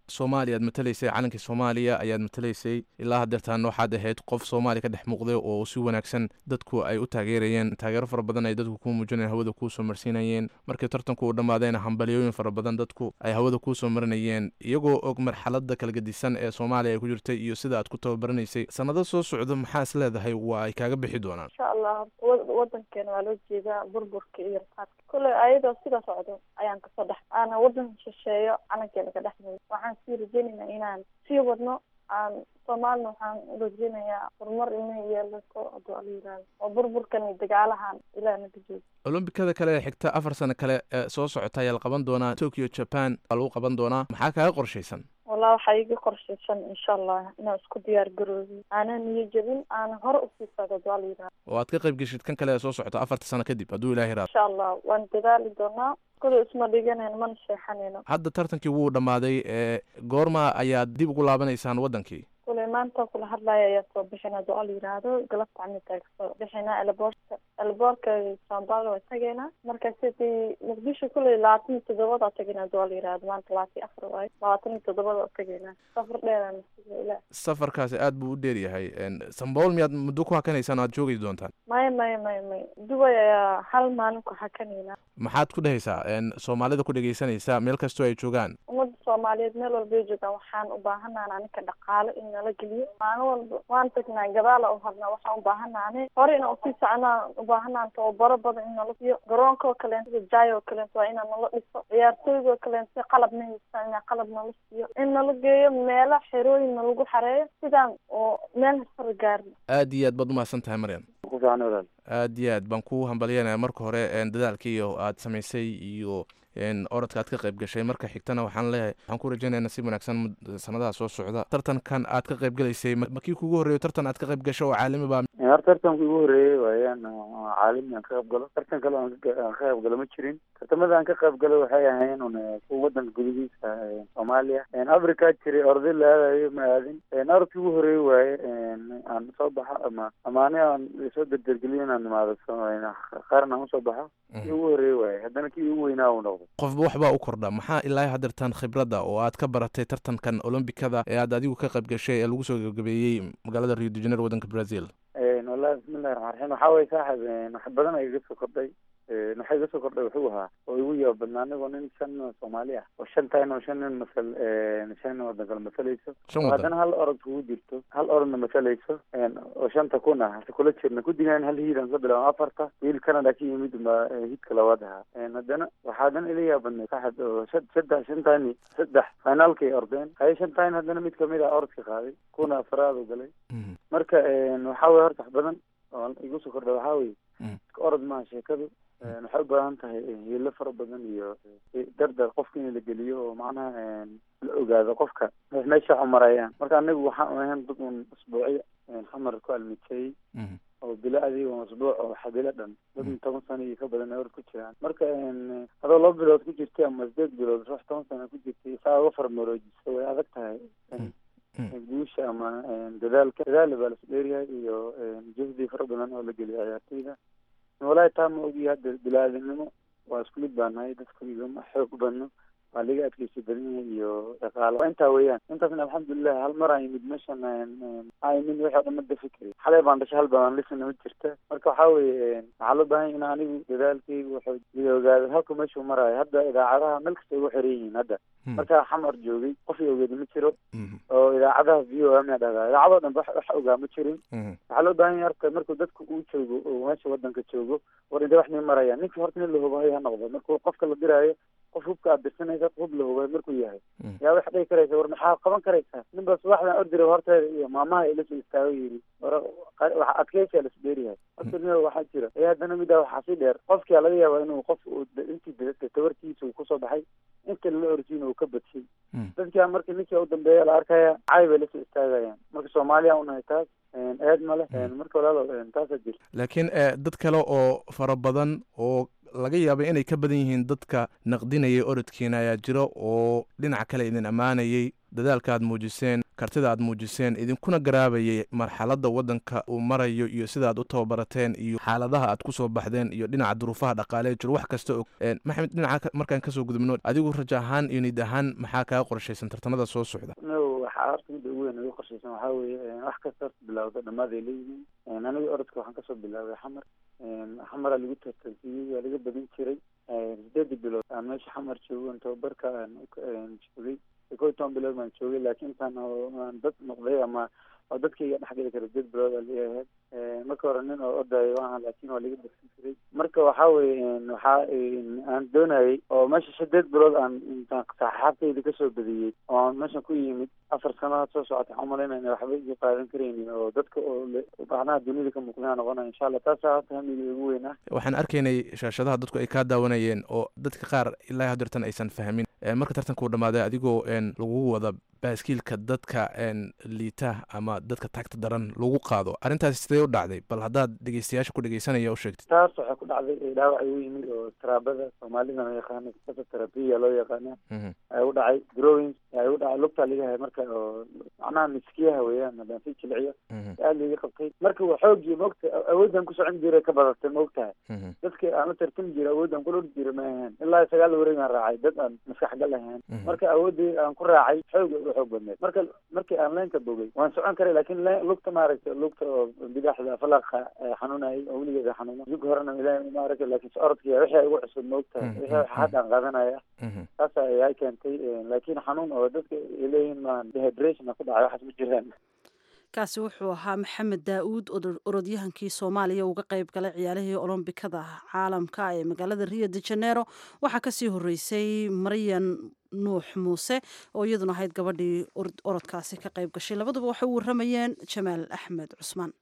soomaaliya aad matalaysay calankii soomaaliya ayaad matalaysay ilaa hadeertaan waxaad ahayd qof soomaaliya ka dhex muuqday oo si wanaagsan dadku ay u taageerayeen taageero fara badan ay dadku kuu muujinayeen hawada kuu soo marsiinayeen markii tartanku uu dhammaadayna hambalyooyin fara badan dadku ay hawada kuu soo marinayeen iyagoo og marxalada kala gedisan ee soomaaliya ay ku jirtay iyo sida aad ku tababaranaysay sanado soo socdo maxaa is leedahay waa ay kaaga bixi doonaan insha allah horta wadankeena waa loo jeedaa burburka iyo rafaadka kolley ayadoo sida socdo ayaan kasoo dhex aana wadan shisheeyo calankeena ka dhex muudo waxaan sii rajeynaynaa inaan sii wadno aan soomaalina waxaan rajeynayaa horumar inay yeelato haduu ala yihahdo oo burburkan iyo dagaalahan ilaah naga joogo olombikada kale ee xigta afar sano kale ee soo socota ayaa la qaban doonaa tokyo japan waa lagu qaban doonaa maxaa kaaga qorshaysan wallah waxaa iga qorshaysan insha allah inaan isku diyaar garoobi aanan niyo jebin aanan hore usii socdo haduu ala yihahdo oo aad ka qayb geshid kan kale ee soo socota afarta sano kadib hadduu ilahi raado insha allah waan dadaali doonaa kule isma dhiganayno mana sheexanayno hadda tartankii wuu dhammaaday ee goorma ayaad dib ugu laabanaysaan waddankii kule maanta kula hadlaya ayaa soo bixina haduu ala yihahdo galabta camita kasoo bixina elboorka elboorka sambalo waa tageynaa marka sidii muqdisho kule labaatan iyo toddobada tagina haduu ala yihahdo maanta labaatan iyo afar waayo labaatan iyo toddobada tageynaa safar dheeraan ila safarkaasi aad buu u dheer yahay sambool miyaad muddo ku hakanaysaan o aad joogi doontaan maya maya maya maya duway ayaa hal maalin ku hakanayna maxaad ku dhehaysaa soomaalida ku dhegaysanaysa meel kastoo ay joogaan ummadda soomaaliyeed meel walba ay joogaan waxaan u baahanaana aninka dhaqaale in nala geliyo maalin walba waan tagnaa gadaala u harnaa waxaan u baahanaane hore inaan usii soconaan u baahanaan tababaro badan in nala siiyo garoonka oo kaleento jaay oo kaleento waa inaan nala dhiso ciyaartooyga oo kaleento qalab ma haystaan inaa qalab nala siiyo in nala geeyo meela xerooyin nalagu xareeyo sidaan oo meel hasara gaarno aad iyo aad baad umahadsan tahay maryan aad iyo aad baan ku hambalyanaya marka hore dadaalkiiyo aad samaysay iyo orodka aad ka qayb gashay marka xigtana waxaan leeyahay waxaan ku rajaynaya nasiib wanaagsan sanadaha soo socda tartankan aad ka qayb galaysay makii kugu horreeyo tartan aad ka qayb gasho oo caalami baa hor tartanku igu horreeyey waayaan caalami aan ka qayb galo tartan kale aan ka qayb galo ma jirin tartamada aan ka qayb galo waxay ahayn un kuwa wadanka gudihiisa soomaaliya africa jiray orday la aadayo ma aadin orodkii ugu horreeyey waaye aan soo baxo ama ama ani aan soo derdergeliyo inaan imaado qaran aan usoo baxo kii ugu horreeyey waaye haddana kii ugu weynaa uu noqdo qofba waxbaa u kordha maxaa ilaa hadeertaan khibradda oo aad ka baratay tartankan olombikada ee aad adigu ka qayb gashay ee lagu soo gabagabeeyey magaalada rio de janeiro waddanka brazil wallahi bismillahi raxmaan raxiim waxaa weye saaxib wax badan ay iga soo kordhay waxa iga soo kordhay wuxuu ahaa oo igu yaaba badnaa anigoo nin shan soomaali ah oo shan tahay oo shan nin masal shan nin wadan kale masalayso oo haddana hal orod kugu jirto hal orodna masalayso oo shanta kun ah hase kula jirna kudigaan hal hiid aan ka bilaabo afarta wiil canada ka yimid ba hiidka labaad ahaa haddana waxaa haddana ila yaabadnay saaxib oo saddex shantani saddex finaalkay ordeen haye shantayn haddana mid kamid ah orodka qaaday kuna afraad u galay marka waxaa weye horta wax badan oo igu soo kordha waxaa weye orod maaha sheekadu waxay u baahan tahay hiilo fara badan iyo dardar qofka in la geliyo oo macnaha la ogaado qofka meesha waxu marayaan marka anigu waxaan ahayn dad un usbuucyo xamar ku almiteeyey oo bilo adigo usbuuc oo xabilo dhan dad toban sano iyo ka badan orod ku jiraan marka adoo laba bilood ku jirtay ama sideed bilood ruux toban sano ku jirtay saa uga farmaroojisa way adag tahay guusha ama dadaalka dadaal baa lasu dheeryahay iyo juhdi fara badan oo la geliyo ciyaartoyda walahi taa ma ogiyo hadda bilaadanimo waa isku mid baa nahay dadku igama xoog badno waa laga adkeysi badan yahay iyo dhaqaalo waa intaa weeyaan intaasna alxamdulilah hal mar aan yimid meeshan aan yimid wixii o dhan ma dafi kari xalay baan dhashay hal baan lisana ma jirta marka waxaa weeye waxaa loo baahan in anigu dadaalkaygu wuxuu ila ogaado halka meeshuu maraayo hadda idaacadaha meel kasta ugu xiran yihiin hadda markaa xamar joogay qof i ogeeda ma jiro oo idaacadaha v o m a dhahdaa idaacadoo dhan wax ogaa ma jirin waxaa loo baahan yahay horta markuu dadku uu joogo oo meesha wadanka joogo war intee wax nii marayaan ninka horta nin la hubayo ha noqdo markuu qofka la diraayo qof hubka aad dirsanaysa hub la hubayo markuu yahay yaa wax dhihi karaysa war maxaa qaban karaysaa nin baa subaxdan ordira horteeda iyo maamaha ila soo istaago yiri war waxa adkeysiyaa lasu dheeryahay horta nin waxaa jira ee haddana midaa waxaa sii dheer qofkia laga yaaba inuu qof intii tabartiisa uu kusoo baxay inta lala orsiin uu ka badshay dadkia marka ninkii u dambeeya la arkaya cay bay lasoo istaagayaan marka soomaaliya unahay taas eed male marka walaalo taasaa jirta laakiin dad kale oo fara badan oo laga yaabay inay ka badan yihiin dadka naqdinayay orodkiina ayaa jiro oo dhinaca kale idin ammaanayay dadaalka aad muujiseen kartida aad muujiseen idinkuna garaabayay marxaladda waddanka uu marayo iyo sida aad u tababarateen iyo xaaladaha aad ku soo baxdeen iyo dhinaca duruufaha dhaqaalee jiro wax kasta og maxamed dhinaca markaan kasoo gudubno adigu raja ahaan iyo nid ahaan maxaa kaga qorshaysan tartamada soo socda no waxaa horta midda ugu weyn ugu qorshaysan waxaa weeye wax kasta horta bilawda dhammaad ay leeyihiin aniga orodka waxaan kasoo bilaabay xamar xamaraa lagu tartansiiyey waa laga badin jiray sideedii bilood aan meesha xamar joogo tababarka aan joogay kow iyo toban bilood baan joogay laakiin intaan aan dad noqday ama oo dadkayga dhexgeli kara sideed bilood aa leeyahay marka hore nin oo odayo aha laakiin waa laga badin jiray marka waxaa weye waxaa aan doonayay oo meesha sideed bilood aan intaan saxaabtayda kasoo badiyey oo aan meeshan ku yimid afar sanadood soo socota waxaan umalaynaya waxba iga qaadan karaynin oo dadka oo macnaha dunida ka muuqdaan noqonaya insha allah taasaa hata hamiga ugu weyn ah waxaan arkaynay shaashadaha dadku ay kaa daawanayeen oo dadka qaar ilaa hadeertan aysan fahmin marka tartanka uu dhammaaday adigoo lagugu wada baaskiilka dadka liita ama dadka tagta daran lagu qaado arrintaasi sidee u dhacday bal haddaad dhegeystayaasha ku dhegeysanaya u sheegtid taas waxay ku dhacday dhaawac igu yimid oo taraabada soomaalida la yaqaana terabiya loo yaqaana ayaa u dhacay growing ayaa igu dhacay lugtaa laga hay marka oo macnaha miskiyaha weeyaan haddaan si jilciyo aad laiga qabtay marka waa xoogii maogta awoodaan ku socon jiray ka badatay maogtahay dadka aan la tartami jiray awoodaan kula ordi jiray ma ahayn ilaa sagaal wareegaan raacay dad aan maskax gal ahayn marka awoodii aan ku raacay xooga uga xoog badneed marka markii aan leenka bogay waan socon karay laakiin lugta maaragtay lugta oo bidaxda falaqa xanuunayay oo weligeeda xanuuna jug horena ilaahay maaragtay laakiin orodkii wixii igu cusub maogtahay wixii hadda aan qaadanaya taas ayaa keentay laakiin xanuun oo dadka ay leeyihiin maan dehydration ku dhacay waxaas ma jiraan kaasi wuxuu ahaa maxamed daa-uud orodyahankii soomaaliya uga qayb galay ciyaarihii olombikada caalamka ee magaalada rio de janeiro waxaa kasii horeysay maryan nuux muuse oo iyaduna ahayd gabadhii orodkaasi ka qayb gashay labaduba waxay u waramayeen jamaal axmed cusmaan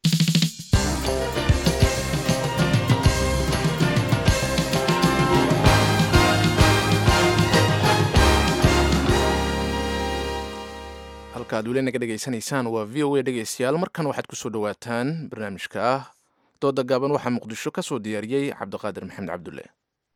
halka ad weli naga dhegaysanaysaan waa v o a dhegeystayaal markan waxaad kusoo dhawaataan barnaamijka ah dooda gaaban waxaa muqdisho ka soo diyaariyey cabdiqaadir maxamed cabdulle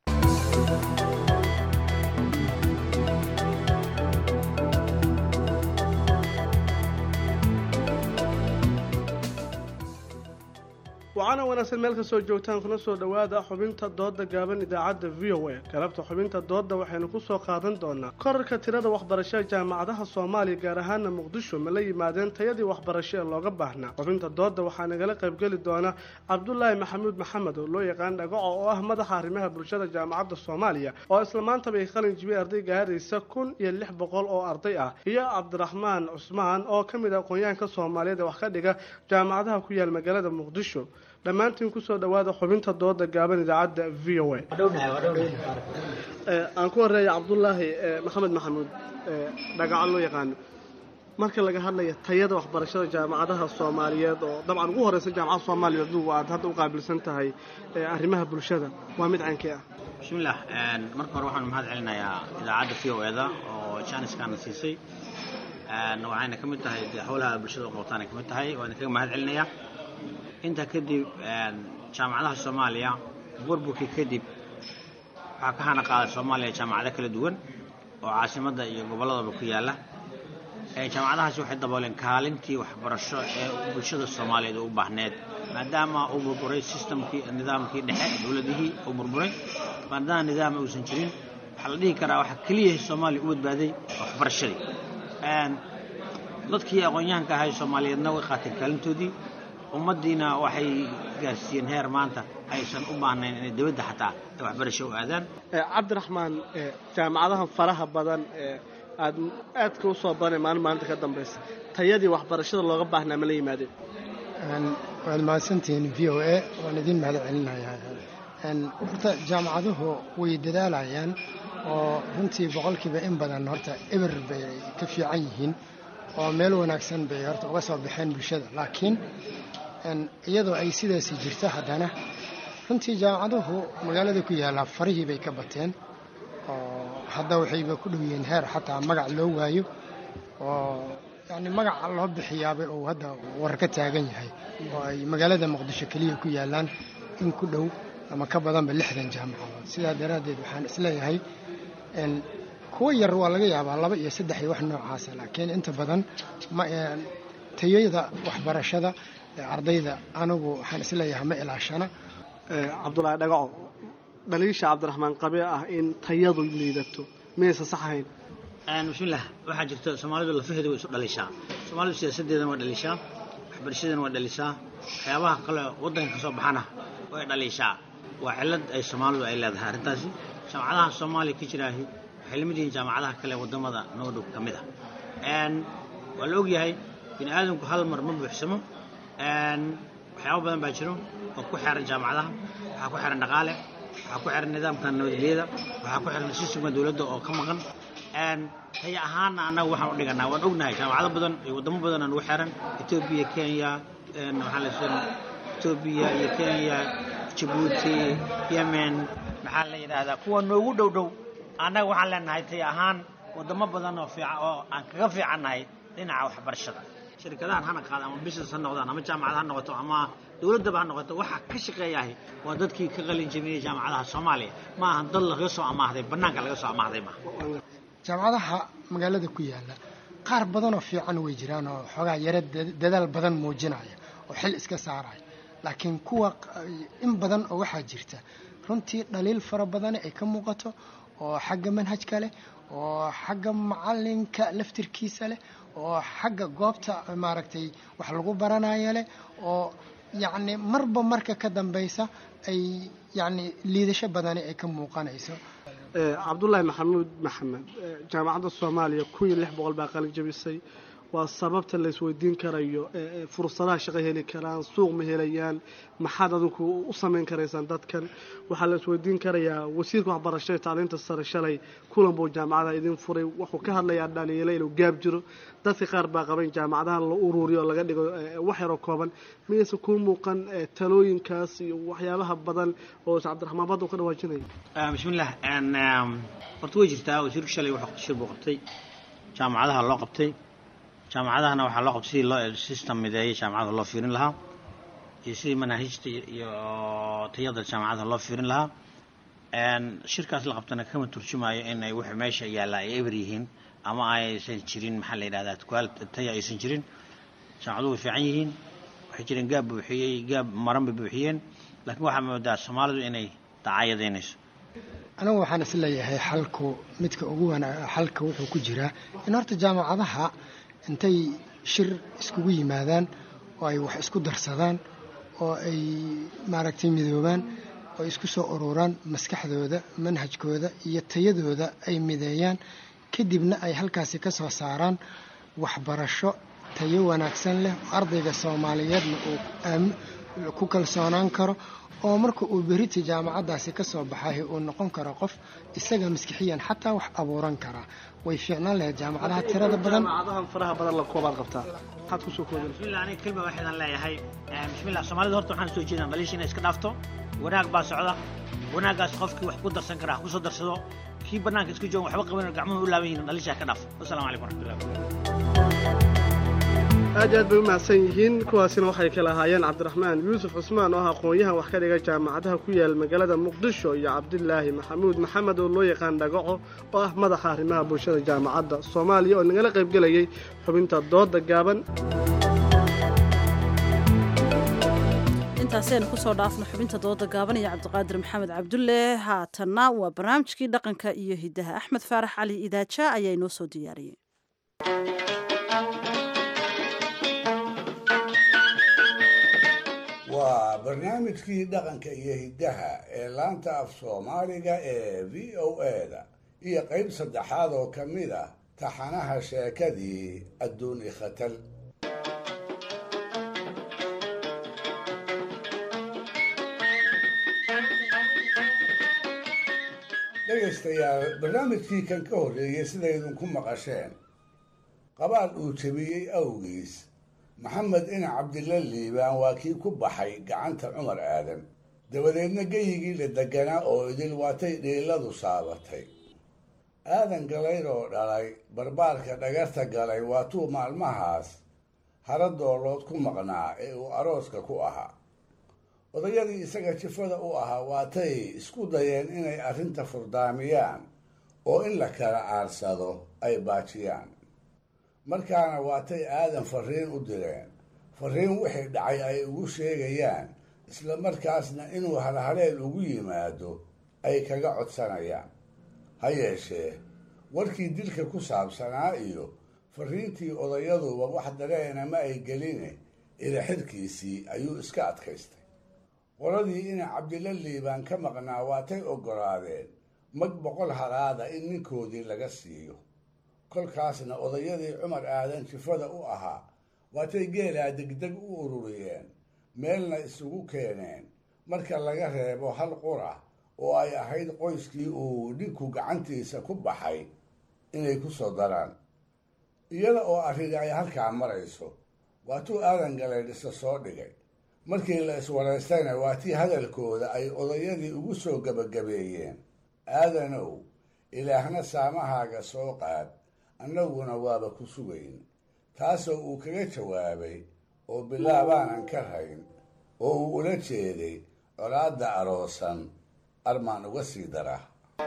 waxaana wanaagsan meel kastoo joogtaan kuna soo dhowaada xubinta dooda gaaban idaacadda v o a galabta xubinta dooda waxaynu ku soo qaadan doonaa korarka tirada waxbarashada jaamacadaha soomaaliya gaar ahaana muqdisho ma la yimaadeen tayadii waxbarasho ee looga baahnaa xubinta dooda waxaa nagala qaybgeli doona cabdulaahi maxamuud maxamed oo loo yaqaan dhagaco oo ah madaxa arrimaha bulshada jaamacadda soomaaliya oo isla maantaba ay qalin jibiyey arday gaaraysa kun iyo lix boqol oo arday ah iyo cabdiraxmaan cusmaan oo ka mid ah aqoonyahanka soomaaliyeed ee wax ka dhiga jaamacadaha ku yaal magaalada muqdisho dhammaantiin kusoo dhawaada xubinta dooda gaaban idaacadda v o a aan ku horeeya cabdulaahi maxamed maxamuud dhagaco loo yaqaano marka laga hadlaya tayada waxbarashada jaamacadaha soomaaliyeed oo dabcan ugu horeysa jaamacada soomaaliya adugu aad hadda u qaabilsan tahay arrimaha bulshada waa mid caankii ah bismillaah marka hore waxaan mahad celinayaa idaacadda v o eda oo janiskaana siisay waxayna ka mid tahay dee howlaha bulshada u qabtaana ka mid tahay waan kaga mahad celinayaa intaa kadib jaamacadaha soomaaliya burburkii kadib waxaa ka hana qaaday soomaaliya jaamacado kala duwan oo caasimadda iyo gobolladaba ku yaalla jaamacadahaasi waxay dabooleen kaalintii waxbarasho ee bulshada soomaaliyeed u baahneed maadaama uu burburay systemkii nidaamkii dhexe dowladihii uu burburay maadaama nidaama uusan jirin waxaa la dhihi karaa waxaa keliya soomaaliya u badbaaday waxbarashadii dadkii aqoon-yahanka ahay soomaaliyeedna way qaateen kaalintoodii ummaddiina waxay gaarsiiyeen heer maanta aysan u baahnayn inay dibadda xataa ay waxbarasho u aadaan cabdiraxmaan jaamacadahan faraha badan ee aad aadka u soo badanay maalin maalinta ka dambaysa tayadii waxbarashada looga baahnaa ma la yimaadeen waad mahadsantihiin v o a waan idiin mahad celinayaa horta jaamacaduhu way dadaalayaan oo runtii boqolkiiba in badan horta eber bay ka fiican yihiin oo meel wanaagsan bay horta uga soo baxeen bulshada laakiin iyadoo ay sidaasi jirto haddana runtii jaamacaduhu magaalada ku yaallaa farihii bay ka bateen oo hadda waxayba ku dhow yihiin heer xataa magac loo waayo oo yacni magaca loo bixiyaabay uu hadda war ka taagan yahay oo ay magaalada muqdisho keliya ku yaallaan in ku dhow ama ka badanba lixdan jaamacadood sidaa daraaddeed waxaan isleeyahay kuwa yar waa laga yaabaa laba iyo saddex iyo wax noocaasa laakiin inta badan ma tayada waxbarashada ardayda anigu waxaan isleeyahay ma ilaashana cabdulaahi dhagaco dhaliisha cabdiraxmaan qabe ah in tayadu liidato miyaysa sax ahayn bismillaah waxaa jirta soomaalidu lafaheeda way isu dhalishaa soomaalidu siyaasadeedana waa dhalishaa waxbarashadeena waa dhalishaa waxyaabaha kale waddanka ka soo baxana way dhalishaa waa cillad ay soomaalidu ay leedahay arrintaasi jaamacadaha soomaaliya ka jiraahi waxay lamid yihiin jaamacadaha kale waddamada noo dhow ka mid ah waa la ogyahay bini aadamku hal mar ma buuxsamo waxyaabo badan baa jiro oo ku xeeran jaamacadaha waxaa ku xeeran dhaqaale waxaa ku xiran nidaamka nabadgelyada waxaa ku xiran sistemka dowladda oo ka maqan taya ahaana annaga waxaan u dhiganaa waan ognahay jaamacado badan iyo waddamo badan aan ugu xiran etoobiya kenya maxaa la yidhahdaa etoobiya iyo kenya jabuuti yemen maxaa la yidhaahdaa kuwa noogu dhow dhow annaga waxaan leenahay taya ahaan waddamo badan oo fiican oo aan kaga fiicannahay dhinaca waxbarashada shirkadahan hana qaada ama business ha noqdaan ama jaamacad ha noqoto ama dowladdaba ha noqoto waxa ka shaqeeyahay waa dadkii ka qalin jabiyey jaamacadaha soomaaliya ma ahan dad laga soo amaahday bannaanka laga soo amaahday maaha jaamacadaha magaalada ku yaala qaar badanoo fiican way jiraan oo xoogaa yaro dadaal badan muujinaya oo xil iska saaraya laakiin kuwa in badan oo waxaa jirta runtii dhaliil fara badani ay ka muuqato oo xagga manhajka leh oo xagga macalinka laftirkiisa leh oo xagga goobta maaragtay wax lagu baranayo leh oo yacni marba marka ka dambaysa ay yacni liidasho badani ay ka muuqanayso cabdulaahi maxamuud maxamed jaamacadda soomaaliya kun iyo lix boqol baa qalin jabisay waa sababta la isweydiin karayo fursadaha shaqo heli karaan suuq ma helayaan maxaad adinku u samayn karaysaan dadkan waxaa la isweydiin karayaa wasiirka waxbarashada tacliinta sare shalay kulan buu jaamacadaha idin furay wuxuu ka hadlayaa dhaliilo inuu gaab jiro dadka qaar baa qaban jaamacadaha la ururiyo oo laga dhigo wax yaroo kooban miyayse kuu muuqan talooyinkaas iyo waxyaabaha badan oo cabdiraxmaan badda u ka dhawaajinaya bismillaah horta way jirtaa wasiirku shalay wuxuu shir buu qabtay jaamacadaha loo qabtay jaamacadahana waxaa loo qabtay sidii loo system mideeyay jaamacada loo fiirin lahaa iyo sidii manaahijta iyo tayada jaamacada loo fiirin lahaa shirkaas la qabtana kama turjumayo in ay wixii meesha yaalla ay eber yihiin ama aysan jirin maxaa la yidhahdaa tukaal taya aysan jirin jaamacaduhu way fiican yihiin waxay jireen gaab buuxiyey gaab maran bay buuxiyeen laakiin waxaa moodaa soomaalidu inay dacaayadaynayso anigu waxaan is leeyahay xalku midka ugu wana xalka wuxuu ku jiraa in horta jaamacadaha intay shir iskugu yimaadaan oo ay wax isku darsadaan oo ay maaragtay midoobaan oo isku soo ururaan maskaxdooda manhajkooda iyo tayadooda ay mideeyaan kadibna ay halkaasi ka soo saaraan waxbarasho tayo wanaagsan leh oo ardayga soomaaliyeedna uu ku kalsoonaan karo oo marka uu berita jaamacaddaasi ka soo baxay uu noqon karo qof isaga maskixiyan xataa wax abuuran karaa way fiicnaan lahayd jaamacadaha tirada badan jaamacadahan faraha badan la koobaad qabtaa maxaad kusoo koobin bismillah aniga kelma waxaydan leeyahay bismillah soomaalida horta waxaan soo jeedaan dhaliisha inay iska dhaafto wanaag baa socda wanaaggaas qofkii wax ku darsan kara ha kusoo darsado kii bannaanka isku joogan waxba qaban gacmuhu u laaban yihiin dhaliisha ha ka dhaafo wasalaamu calaykum waraxmatullahi aad iyo aad bay u mahadsan yihiin kuwaasina waxay kala ahaayeen cabdiraxmaan yuusuf cusmaan oo ah aqoon-yahan wax ka dhiga jaamacadaha ku yaal magaalada muqdisho iyo cabdilaahi maxamuud maxamed oo loo yaqaan dhagaco oo ah madaxa arrimaha bulshada jaamacadda soomaaliya oo nagala qaybgelayay xubinta dooda gaaban intaasaynu kusoo dhaafno xubinta dooda gaaban iyo cabdiqaadir maxamed cabdulle haatanna waa barnaamijkii dhaqanka iyo hidaha axmed faarax cali idaaja ayaa inoo soo diyaariyey waa barnaamijkii dhaqanka iyo hiddaha ee laanta af soomaaliga ee v o a-da iyo qayb saddexaad oo ka mid ah taxanaha sheekadii adduun ikhatal dhegaystayaal barnaamijkii kan ka horreeyey sidaydinku maqasheen qabaal uu jebiyey awgiis maxamed ina cabdilla liibaan waa kii ku baxay gacanta cumar aadan dabadeedna geyigii la deganaa oo idil waatay dhiiladu saabatay aadan galayd oo dhalay barbaarka dhagarta galay waatuu maalmahaas hara doolood ku maqnaa ee uu arooska ku ahaa odayadii isaga jifada u ahaa waatay isku dayeen inay arrinta furdaamiyaan oo in la kala aarsado ay baajiyaan markaana waatay aadan farriin u direen farriin wixii dhacay ay ugu sheegayaan isla markaasna inuu halhaleel ugu yimaado ay kaga codsanayaan ha yeeshee warkii dilka ku saabsanaa iyo farriintii odayaduba wax dareena ma ay geline ilaxirkiisii ayuu iska adkaystay qoladii inay cabdilla liibaan ka maqnaa waatay oggolaadeen mag boqol halaada in ninkoodii laga siiyo kolkaasna odayadii cumar aadan jifada u ahaa waatay geelaa degdeg u ururiyeen meelna isugu keeneen marka laga reebo hal qura oo ay ahayd qoyskii uu ninku gacantiisa ku baxay inay ku soo daraan iyada oo arrini ay halkaa marayso waatuu aadan galeydhisa soo dhigay markii la iswaraystayna waa tii hadalkooda ay odayadii ugu soo gebagabeeyeen aadanow ilaahna saamahaaga soo qaad annaguna waaba ku sugayn taasoo uu kaga jawaabay oo bilaabaanan ka rayn oo uu ula jeeday colaadda aroosan armaan uga sii dara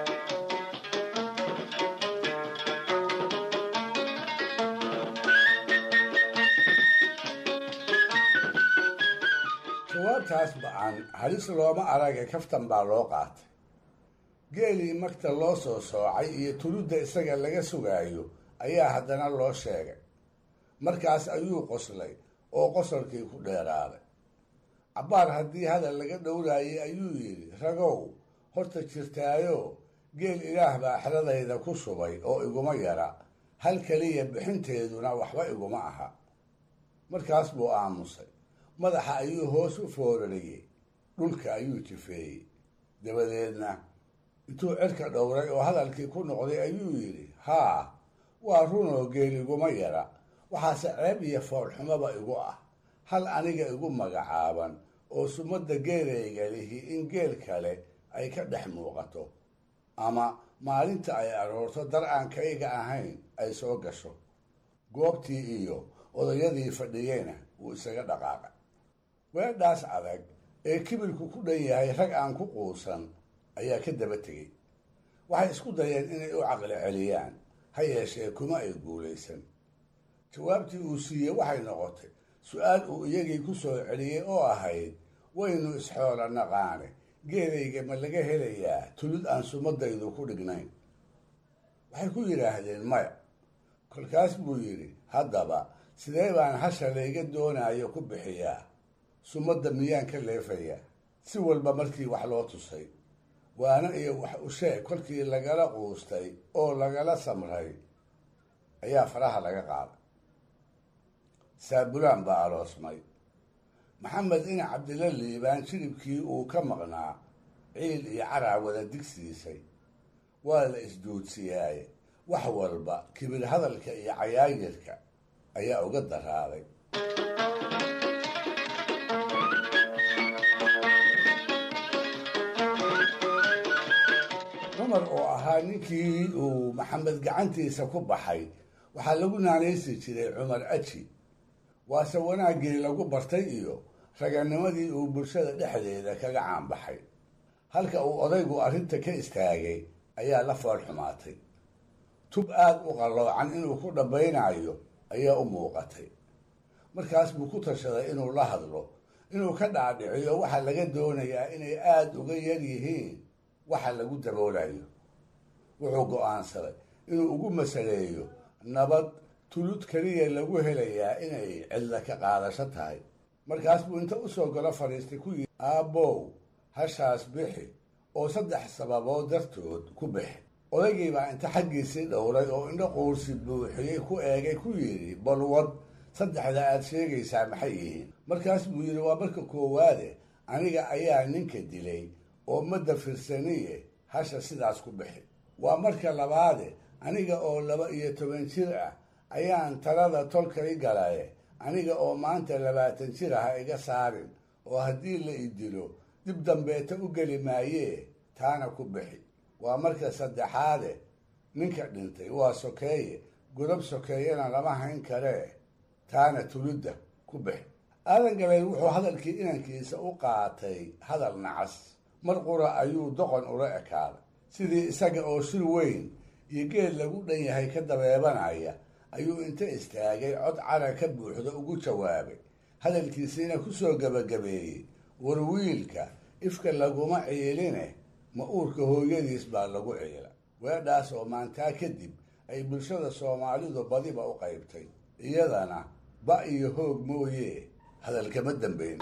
jawaabtaas ba-an halis looma arage kaftan baa loo qaatay geelii magta loo soo soocay iyo tuludda isaga laga sugaayo ayaa haddana loo sheegay markaas ayuu qoslay oo qosolkii ku dheeraaday cabbaar haddii hadal laga dhowraayay ayuu yidhi ragow horta jirtaayo geel ilaah baa xeradayda ku shubay oo iguma yara hal keliya bixinteeduna waxba iguma aha markaas buu aamusay madaxa ayuu hoos u foorariyey dhulka ayuu jifeeyey dabadeedna intuu cirka dhowray oo hadalkii ku noqday ayuu yidhi haa waa runoo geel iguma yara waxaase ceeb iyo foolxumaba igu ah hal aniga igu magacaaban oo sumadda geelayga lihi in geel kale ay ka dhex muuqato ama maalinta ay aroorto dar aan kayga ahayn ay soo gasho goobtii iyo odayadii fadhiyeyna wuu isaga dhaqaaqay weedhaas adag ee kibirku ku dhan yahay rag aan ku quusan ayaa ka daba tegey waxay isku dayeen inay u caqli celiyaan ha yeeshee kuma ay guulaysan jawaabtii uu siiyey waxay noqotay su-aal uu iyagii ku soo celiyey oo ahayd waynu isxoola naqaane geelayga ma laga helayaa tulid aan sumadaydu ku dhignayn waxay ku yidhaahdeen maya kolkaas buu yidhi haddaba sidee baan hasha layga doonaayo ku bixiyaa sumadda miyaan ka leefayaa si walba markii wax loo tusay waana iyo wax u sheeg kolkii lagala quustay oo lagala samray ayaa faraha laga qaaday saabulaan baa aroosmay maxamed ina cabdilla liibaan jilibkii uu ka maqnaa ciil iyo caraa wada digsiisay waa la isduudsiyaaye wax walba kibir hadalka iyo cayaayirka ayaa uga daraaday cumar oo ahaa ninkii uu maxamed gacantiisa ku baxay waxaa lagu naanaysi jiray cumar aji waase wanaaggii lagu bartay iyo raganimadii uu bulshada dhexdeeda kaga caanbaxay halka uu odaygu arrinta ka istaagay ayaa la fool xumaatay tub aad u qalloocan inuu ku dhambaynayo ayaa u muuqatay markaas buu ku tashaday inuu la hadlo inuu ka dhaadhiciyo waxaa laga doonayaa inay aada uga yar yihiin waxa lagu daboolayo wuxuu go'aansaday inuu ugu masaleeyo nabad tulud keliya lagu helayaa inay cidla ka qaadasho tahay markaas buu inta usoo galo fadhiistay ku yidhi aabbow hashaas bixi oo saddex sababood dartood ku bixi odaygii baa inta xaggiisii dhowray oo indho quursi buuxiyey ku eegay ku yidhi balwad saddexda aad sheegaysaa maxay yihiin markaas buu yidhi waa marka koowaade aniga ayaa ninka dilay oo madda firsaniye hasha sidaas ku bixi waa marka labaade aniga oo laba iyo toban jir ah ayaan talada tolkay galaye aniga oo maanta labaatan jir ah iga saarin oo haddii la i dilo dib dambeeta u geli maayee taana ku bixi waa marka saddexaade ninka dhintay waa sokeeye godob sokeeyena lama hayn karee taana tulidda ku bixi aadan galay wuxuu hadalkii inankiisa u qaatay hadal nacas mar qura ayuu doqon ula ekaaday sidii isaga oo shir weyn iyo geed lagu dhan yahay ka dabeebanaya ayuu inta istaagay cod cara ka buuxda ugu jawaabay hadalkiisiina ku soo gebagabeeyey war wiilka ifka laguma ciiline ma uurka hooyadiis baa lagu ciila weedhaas oo maantaa kadib ay bulshada soomaalidu badiba u qaybtay iyadana ba iyo hoog mooye hadalkama dambayn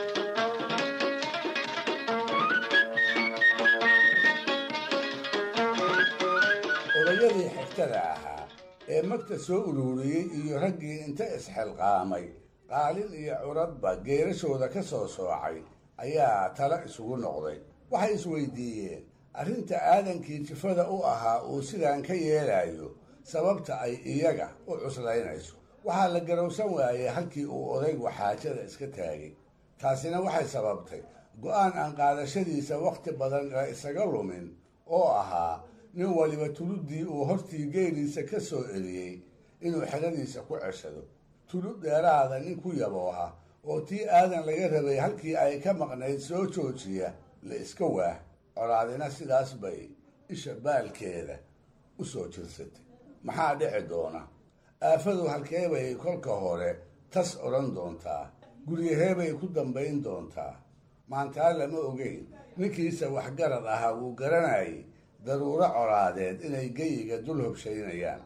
odayadii xigtada ahaa ee magta soo ururiyey iyo raggii inta isxilqaamay qaalin iyo curadba geerashooda ka soo soocay ayaa talo isugu noqday waxay isweydiiyeen arrinta aadankii jifada u ahaa uu sidaan ka yeelayo sababta ay iyaga u cuslaynayso waxaa la garowsan waayey halkii uu odaygu xaajada iska taagay taasina waxay sababtay go-aan aan qaadashadiisa wakhti badan la isaga lumin oo ahaa nin waliba tuluddii uu hortii geeliisa ka soo eliyey inuu xeradiisa ku ceshado tulud dheeraada nin ku yabooha oo tii aadan laga rabay halkii ay ka maqnayd soo joojiya la iska waah colaadina sidaas bay isha baalkeeda u soo jirsatay maxaa dhici doona aafadu halkee bay kolka hore tas odhan doontaa guryaheebay ku dambayn doontaa maantaa lama ogeyn ninkiisa waxgarad ahaa wuu garanayay daruuro colaadeed inay geyiga dul hobshaynayaan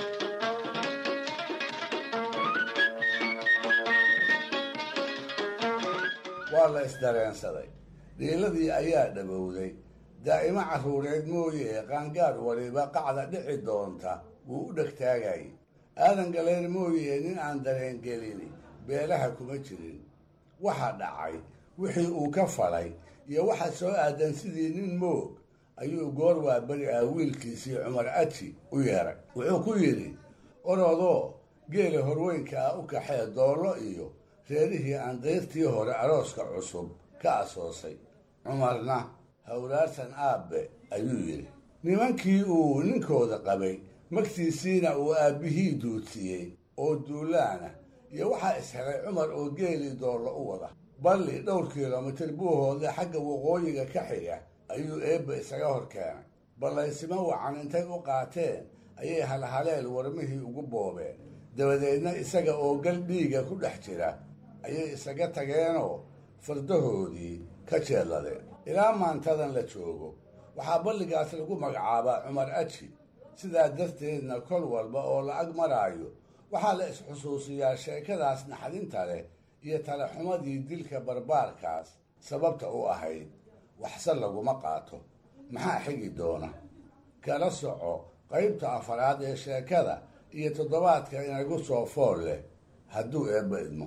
waa la isdareensaday dhiiladii ayaa dhabowday daa'imo carruureed mooye qaangaar waliba qacda dhici doonta wuu u dhegtaagayay aadan galeen mooye nin aan dareengelini beelaha kuma jirin waxa dhacay wixii uu ka falay iyo waxa soo aadan sidii nin moog ayuu goor waa beri ah wiilkiisii cumar aji u yeeray wuxuu ku yidhi orodoo geela horweynka ah u kaxee doollo iyo reerihii aan dayrtii hore arooska cusub ka asoosay cumarna hawlaarsan aabbe ayuu yidhi nimankii uu ninkooda qabay magtiisiina uu aabbihii duudsiyey oo duulaana iyo waxaa ishelay cumar oo geelii doollo u wada balli dhowr kilomitir buuhoodle xagga waqooyiga ka xiga ayuu eebba isaga hor keenay ballaysimo wacan intay u qaateen ayay halhaleel warmihii ugu boobeen dabadeedna isaga oo gal dhiiga ku dhex jira ayay isaga tageenoo fardahoodii ka jeedladeen ilaa maantadan la joogo waxaa balligaas lagu magacaabaa cumar aji sidaa darteedna kol walba oo la ag maraayo waxaa la isxusuusiyaa sheekadaas naxdinta leh iyo talaxumadii dilka barbaarkaas sababta u ahayd waxse laguma qaato maxaa xigi doona kala soco qaybta afaraad ee sheekada iyo toddobaadka inagu soo fool leh hadduu eebba idmo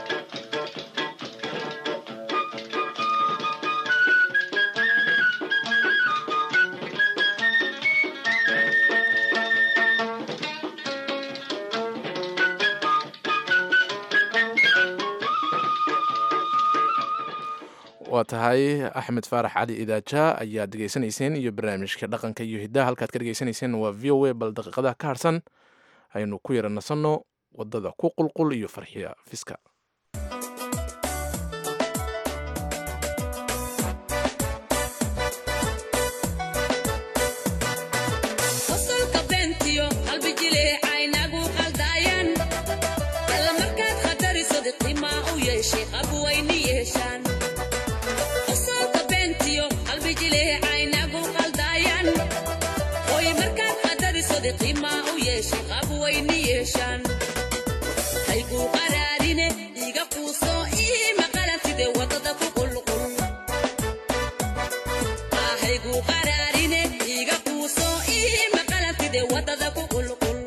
waa tahay axmed faarax cali idaaja ayaad degeysanayseen iyo barnaamijka dhaqanka iyo hiddaha halkaad ka dhegeysanayseen waa v o a bal daqiiqadaha ka harsan aynu ku yara nasanno waddada ku qulqul iyo farxiya fiska qosolka beentiyo qalbi jileecaynagu qaldaayan alla markaad khatariso diqimaa u yeeshay qabwayni yeeshaan qosolka beentiyo qalbi jileecaynagu qaldaayan hoy markaad khatariso diqimaa u yeeshay qabwayni yeeshaan hayguu qaraarine iga quuso ii maqalantide wadada ku qulqul hayguu qaraarine iga quuso ii maqalantide wadada ku qulqul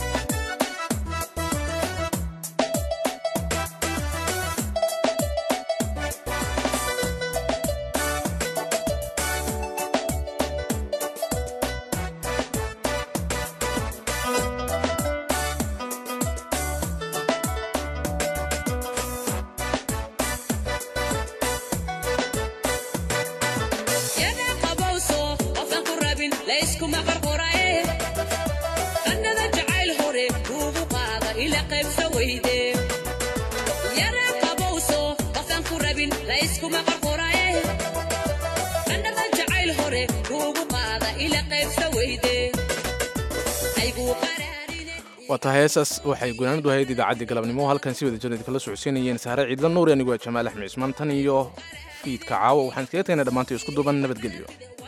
yana qabowso qofan ku rabin layskuma qarqorae qannada jacayl hore kuugu qaada ila qaybsa weyde yana qabowso qofan ku rabin layskuma qarqorae qannada jacayl hore kuugu qaada ila qaybsa weyde waa tahay heesaas waxay gunaanadu ahayd idaacaddii galabnimo halkan si wada jirnad kala socodsiinayeen saare ciidla nuuri anigu waa jamaal axmed cismaan tan iyo fiidka caawa waxaan iskaga tagnay dhammaantay isku duuban nabadgelyo